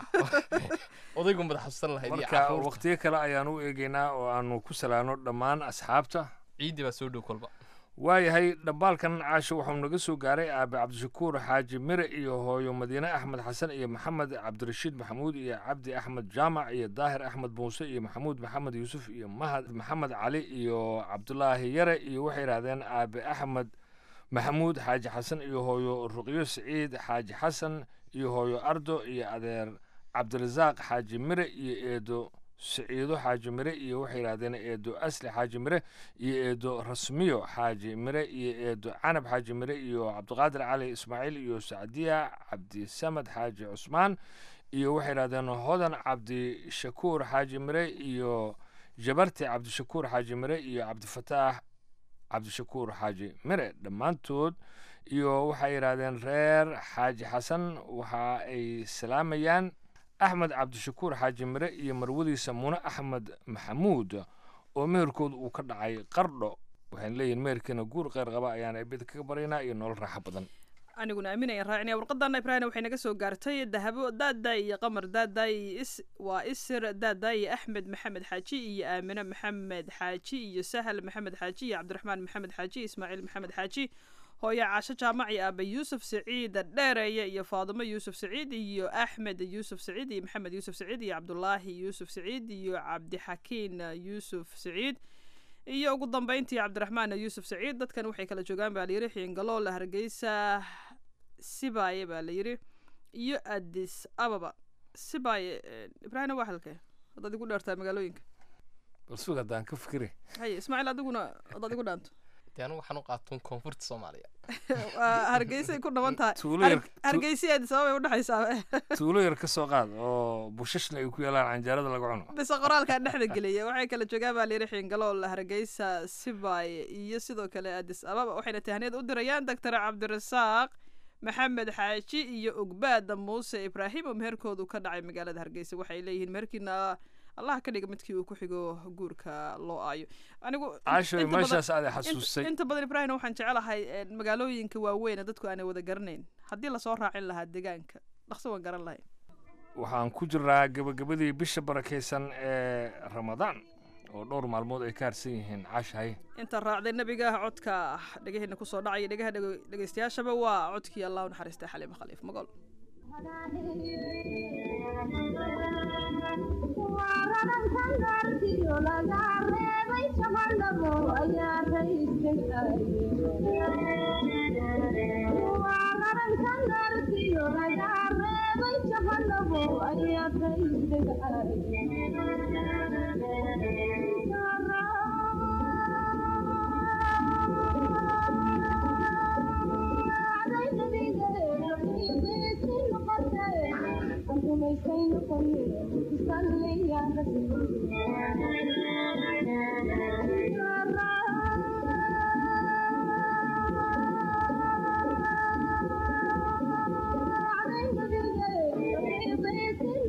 odaygu madax xasuusan lahayd iyo marka caruurta waqtiyo kale ayaan u eegaynaa oo aanu ku salaano dhammaan asxaabta ciiddi baa soo dhow kolba waayahay dhambaalkan caasho wuxuu naga soo gaaray aabe cabdishakuur xaaji mire iyo hooyo madiine axmed xasan iyo maxamed cabdirashiid maxamuud iyo cabdi axmed jaamac iyo daahir axmed muuse iyo maxamuud maxamed yuusuf iyo mahad maxamed cali iyo cabdulaahi yare iyo waxay yidhahdeen aabe axmed maxamuud xaaji xasan iyo hooyo ruqyo siciid xaaji xasan iyo hooyo ardo iyo adeer cabdirasaaq xaaji mire iyo eedo siciido xaaji mire iyo waxay yidhahdeen eedo asli xaaji mire iyo eedo rasmiyo xaaji mire iyo eedo canab xaaji mire iyo cabdiqaadir cali ismaaciil iyo sacdiya cabdisamed xaaji cusmaan iyo waxay yidhahdeen hodan cabdishakuur xaaji mire iyo jabarti cabdishakuur xaaji mire iyo cabdifataax cabdishakuur xaaji mire dhammaantood iyo waxay yidhahdeen reer xaaji xasan waxa ay salaamayaan axmed cabdishakuur xaaji mire iyo marwadiisa mune axmed maxamuud oo meherkooda uu ka dhacay qardho waxayna leeyihin meherkiina guur kheyr qaba ayaan eebida kaga baryaynaa iyo nolol raaxo badan aniguna aaminaya raacinaya warqadana ibraahim waxay naga soo gaartay dahabo daaday iyo qamar daaday is waa isir daaday iyo axmed maxamed xaaji iyo aamine maxamed xaaji iyo sahal maxamed xaaji iyo cabdiraxmaan maxamed xaaji ismaaciil maxamed xaaji hooyo caasho jaamac iyo aaba yuusuf saciid dheereeye iyo faadimo yuusuf saciid iyo axmed yuusuf saciid iyo maxamed yuusuf saciid iyo cabdulaahi yuusuf saciid iyo cabdixakiin yuusuf saciid iyo ugu dambeyntii cabdiraxmaan yuusuf saciid dadkan waxay kala joogaan baa layidhi xiingalool hargeysa sibaaye baa layidhi iyo adis ababa sibaaye ibraahim waa halkee haddaad igu dheertaa magaalooyinka bal sug haddaan ka fikire haye ismaaciil adiguna haddaad igu dhaanto dee anigu waxaan u qaatuun koonfurta soomaaliya waa hargeysay ku dhaban tahay Tuulo yar- Har- hargeysa iyo adis ababa ay udhexaysaa tuulo yar ka soo qaad oo bushashna ay ku yaalaan canjeerada laga cuno bise qoraalkaa dhexda geliya waxay kala joogaan baa layidhi xiingalool hargeysa sibaaye iyo sidoo kale adis ababa waxayna tahniyad u dirayaan doctor cabdirasaaq maxamed xaaji iyo ogbaada muuse ibraahim oo meherkoodu ka dhacay magaalada hargeysa waxay leeyihiin meherkiina allah ka dhiga midkii uu ku xigo guurka loo aayo anigu in- Caasho, inta badan- meeshaas aad i int- xasuusay. inta badan ibraahim waxaan jecelahay eh, magaalooyinka waaweyn ee dadku aanay wada garanayn haddii lasoo raacin lahaa deegaanka dhaqso waan garan lahay waxaan ku jiraa gabagabadii bisha barakaysan ee ramadaan oo dhowr maalmood ay ka harsan yihiin caashahay inta raacday nebiga codka dhegaheena kusoo dhacaya dhegaha dhego- dhegeystayaashaba waa codkii allah u naxariistay xaliimo khaliif magool Thank you.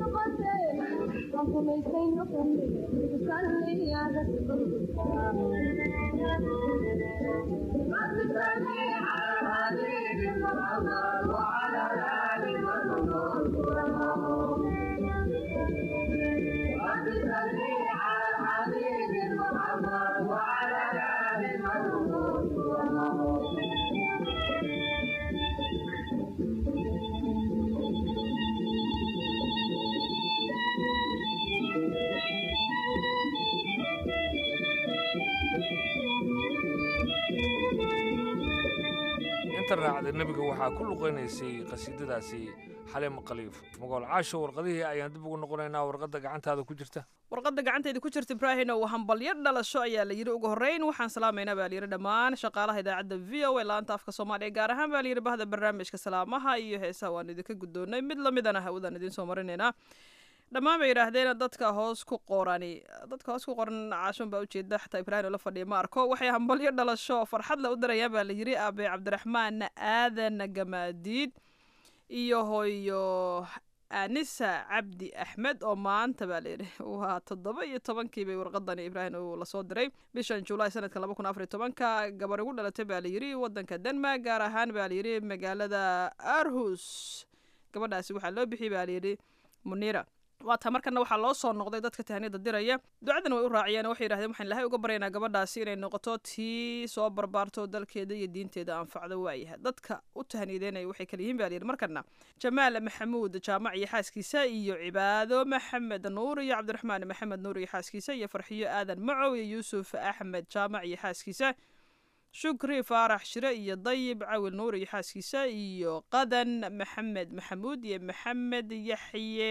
inta raacda nebiga waxaa ku luqaynaysay qasiidadaasi xalimo khaliif magool caasho warqadihii ayaan dib ugu noqonaynaa warqadda gacantaada ku jirta warqadda gacantayda ku jirta ibraahim oo hambalyo dhalasho ayaa la yidhi ugu horreyn waxaan salaamaynaa baa layidhi dhammaan shaqaalaha idaacadda v o a laanta afka soomaaliya gaar ahaan baa layidhi bahda barnaamijka salaamaha iyo heesaha waan idinka guddoonnay mid lamidana hawadaan idiin soo marinaynaa dhammaan bay yidhaahdeen dadka hoos ku qorani dadka hoos ku qoran caashon baa ujeeda xataa ibraahim oo la fadhiya ma arko waxay hambalyo dhalasho oo farxad la u dirayaan baa la yidhi aabe cabdiraxmaan aadan gamaadiid iyo hooyo anisa cabdi axmed oo maanta baa layidhi waa toddoba iyo tobankii bay warqadani ibraahim uu lasoo diray bishan julaay sanadka laba kun afar iyo tobanka gabar igu dhalatay baa layidhi wadanka denmark gaar ahaan baa layidhi magaalada arhus gabadhaasi waxaa loo bixiyey baa layidhi munira waata markana waxaa loo soo noqday dadka tahaniyada diraya ducadan way u raaciyeen waxay yidhahdeen waxaan ilahay uga baryaynaa gabadhaasi inay noqoto tii soo barbaarto dalkeeda iyo diinteeda anfacdo waayahay dadka u tahaniyadeynaya waxay kala yihiin baa layidhi markana jamaal maxamuud jaamac iyo xaaskiisa iyo cibaado maxamed nuur iyo cabdiraxmaan maxamed nuur iyo xaaskiisa iyo farxiyo aadan macow iyo yuusuf axmed jaamac iyo xaaskiisa shukri faarax shire iyo dayib cawil nuur iyo xaaskiisa iyo qadan maxamed maxamuud iyo maxamed yaxye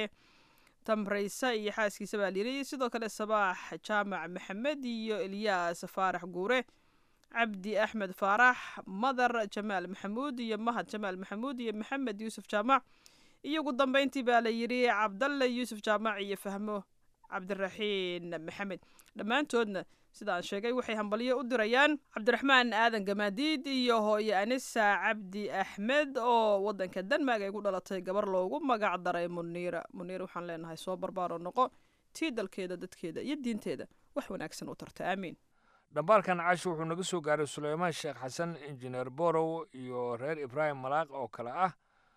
tamraysa iyo xaaskiisa baa layidhi sidoo kale sabaax jaamac maxamed iyo elyaas faarax guure cabdi axmed faarax madar jamaal maxamuud iyo mahad jamaal maxamuud iyo maxamed yuusuf jaamac iyo ugu dambeyntii baa la yidhi cabdalle yuusuf jaamac iyo fahmo cabdiraxiin maxamed dhammaantoodna sida aan sheegay waxay hambalyo u dirayaan cabdiraxmaan aadan gamaadiid iyo hooyo anisa cabdi axmed oo wadanka denmark ay gu dhalatay gabar loogu magac daray muniira muniira waxaan leenahay soo barbaaro noqo tii dalkeeda dadkeeda iyo diinteeda wax wanaagsan u tarta aamiin dhambaalkan caasho wuxuu naga soo gaaray suleymaan sheekh xasan injineer borow iyo reer ibraahim malaaq oo kale ah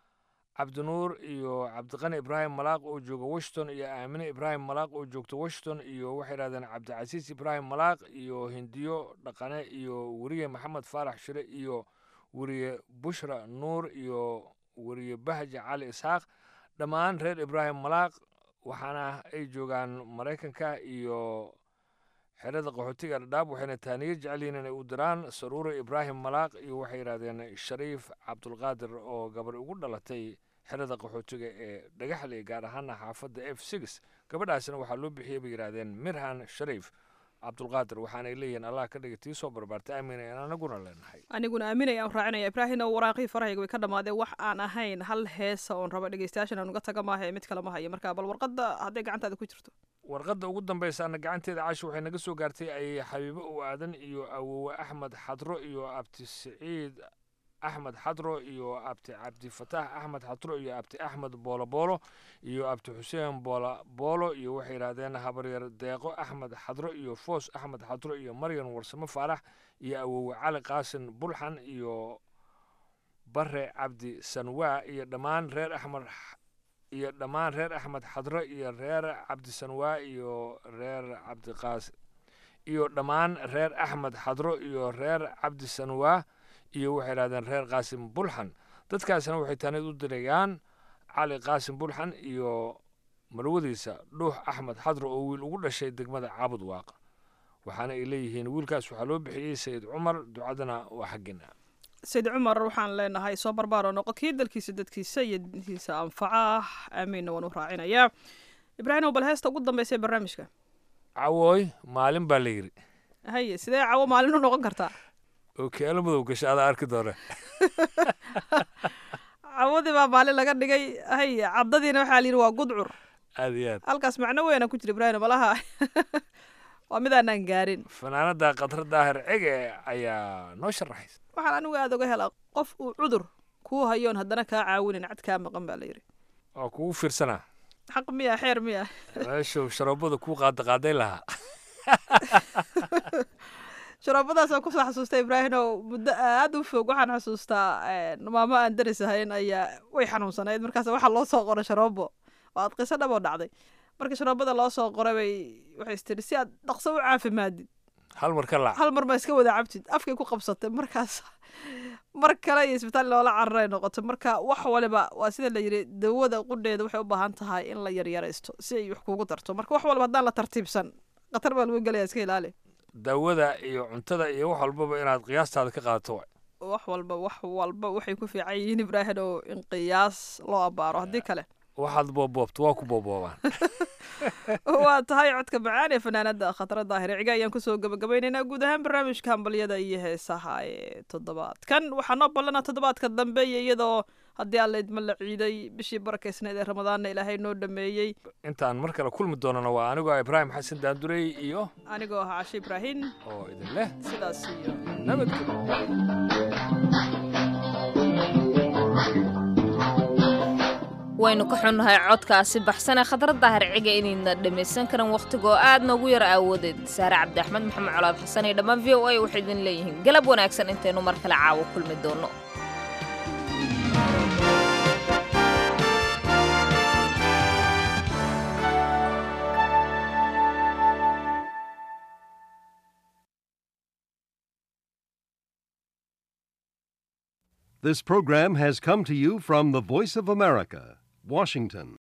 cabdinuur iyo cabdiqani ibraahim malaaq oo jooga washington iyo aamine ibraahim malaaq oo joogta washington iyo waxay yidhahdeen cabdicasiis ibraahim malaaq iyo hindiyo dhaqane iyo weriye maxamed faarax shire iyo weriye bushra nuur iyo weriye bahja cali isxaaq dhammaan reer ibraahim malaaq waxaana ay joogaan maraykanka iyo xerada qaxootiga dhadhaab waxayna taaniyo jecel yihiin inay u diraan saruure ibraahim malaaq iyo waxay yidhahdeen shariif cabdulqaadir oo gabar ugu dhalatay xerada qaxootiga ee dhagaxley gaar ahaana xaafadda f six gabadhaasina waxaa loo bixiyey bay yidhahdeen mirhan shariif cabdulqaadir waxaanay leeyihiin allah ka dhiga tii soo barbaartay aamina aan anaguna leenahay aniguna aaminaya aan raacinaya ibraahim oo waraaqihii farahayga way ka dhammaadeen wax aan ahayn hal heesa oon raba dhegeystayaashan aan uga taga maaha ee mid kale ma hayo marka bal warqadda hadday gacantaada ku jirto warqadda ugu dambaysa ana gacanteeda casho waxay naga soo gaartay ayay xabiibo u aadan iyo awowe axmed xadro iyo abti siciid axmed xadro iyo abti cabdifataax axmed xadro iyo abti axmed boolo boolo iyo abti xuseen boola boolo iyo waxay yidhahdeen habaryar deeqo axmed xadro iyo foos axmed xadro iyo maryan warsamo faarax iyo awowe cali qaasin bulxan iyo bare cabdi sanwaa iyo dhammaan reer axmed iyo dhammaan reer axmed xadro iyo reer cabdisanwaa iyo reer cabdiqaas iyo dhammaan reer axmed xadro iyo reer cabdisanwaa iyo waxay yidhahdeen reer qaasim bulxan dadkaasina waxay taanid u dirayaan cali qaasim bulxan iyo marwadiisa dhuux axmed xadro oo wiil ugu dhashay degmada caabud waaq waxaana ay leeyihiin wiilkaas waxaa loo bixiyey sayid cumar ducadana waa xaggeena sayid cumar waxaan leenahay soo barbaaro noqo kii dalkiisa dadkiisa iyo dintiisa anfaca aamiinna waan u raacinayaa ibraahim bal heesta ugu dambaysa ee barnaamijka cawooy maalin baa la yidhi haye sidee cawo maalin u noqon kartaa oo keelo madow gasha adaa arki doona cawadii baa maalin laga dhigay haye caddadiina waxaa la yidhi waa gudcur aad iyo aad halkaas macno weynaa ku jira ibraahim malaha waa midaanaan gaarin fanaanada khadra daahir cege ayaa noo sharaxaysa waxaan anigu aada uga helaa qof uu cudur kuu hayoon haddana kaa caawinin cad kaa maqan baa la yidhi oo kugu fiirsanaa xaq miya xeer miya meeshuu sharoobada kuu qaadaqaaday lahaa sharoobadaasaan kusoo xasuustay ibraahim oo muddo aad u fog waxaan xasuustaa maamo aan daris ahayn ayaa way xanuunsanayd markaas waxaa loo soo qoray sharoobo oo aad qiso dhab oo dhacday markii sharoobada loo soo qoray bay waxay istiri si aad dhaqso u caafimaadid hal mar ka laac hal mar ma iska wada cabtid afkay ku qabsatay markaas mar kale iyo isbitaal loola cararay noqotay marka wax waliba waa sida la yidhi dawada qudheeda waxay u baahan tahay in la yaryaraysto si ay wax kugu darto marka wax walba haddaan la tartiibsan khatar baa lagu gelaya iska ilaali daawada iyo cuntada iyo wax walbaba inaad qiyaastaada ka qaadato waay wax walba wax walba waxay ku fiican yihiin ibraahim oo in qiyaas loo abaaro haddii kale waxaad booboobto waa ku booboobaan waa tahay codka macaan ee fanaanada khatara daahir ciga ayaan kusoo gabagabaynaynaa guud ahaan barnaamijka hambalyada iyo heesaha ee toddobaadkan waxaa noo ballana toddobaadka dambe iyo iyadoo haddii alla idma la ciiday bishii barakaysnayd ee ramadaanna ilaahay noo dhameeyey intaan mar kale kulmi doonana waa anigoo ibraahim xasan daandurey iyo anigoo ah cashe ibraahim oo idin leh sidaas iyo waynu ka xunnahay codkaasi baxsan ee khadra daahir ciga inayna dhammaysan karan wakhtigoo aad noogu yar aawadeed saare cabdi axmed maxamed colaad xasan iyo dhammaan v o a waxay idin leeyihiin galab wanaagsan intaynu mar kale caawo kulmi doonno This program has come to you from the Voice of America, Washington.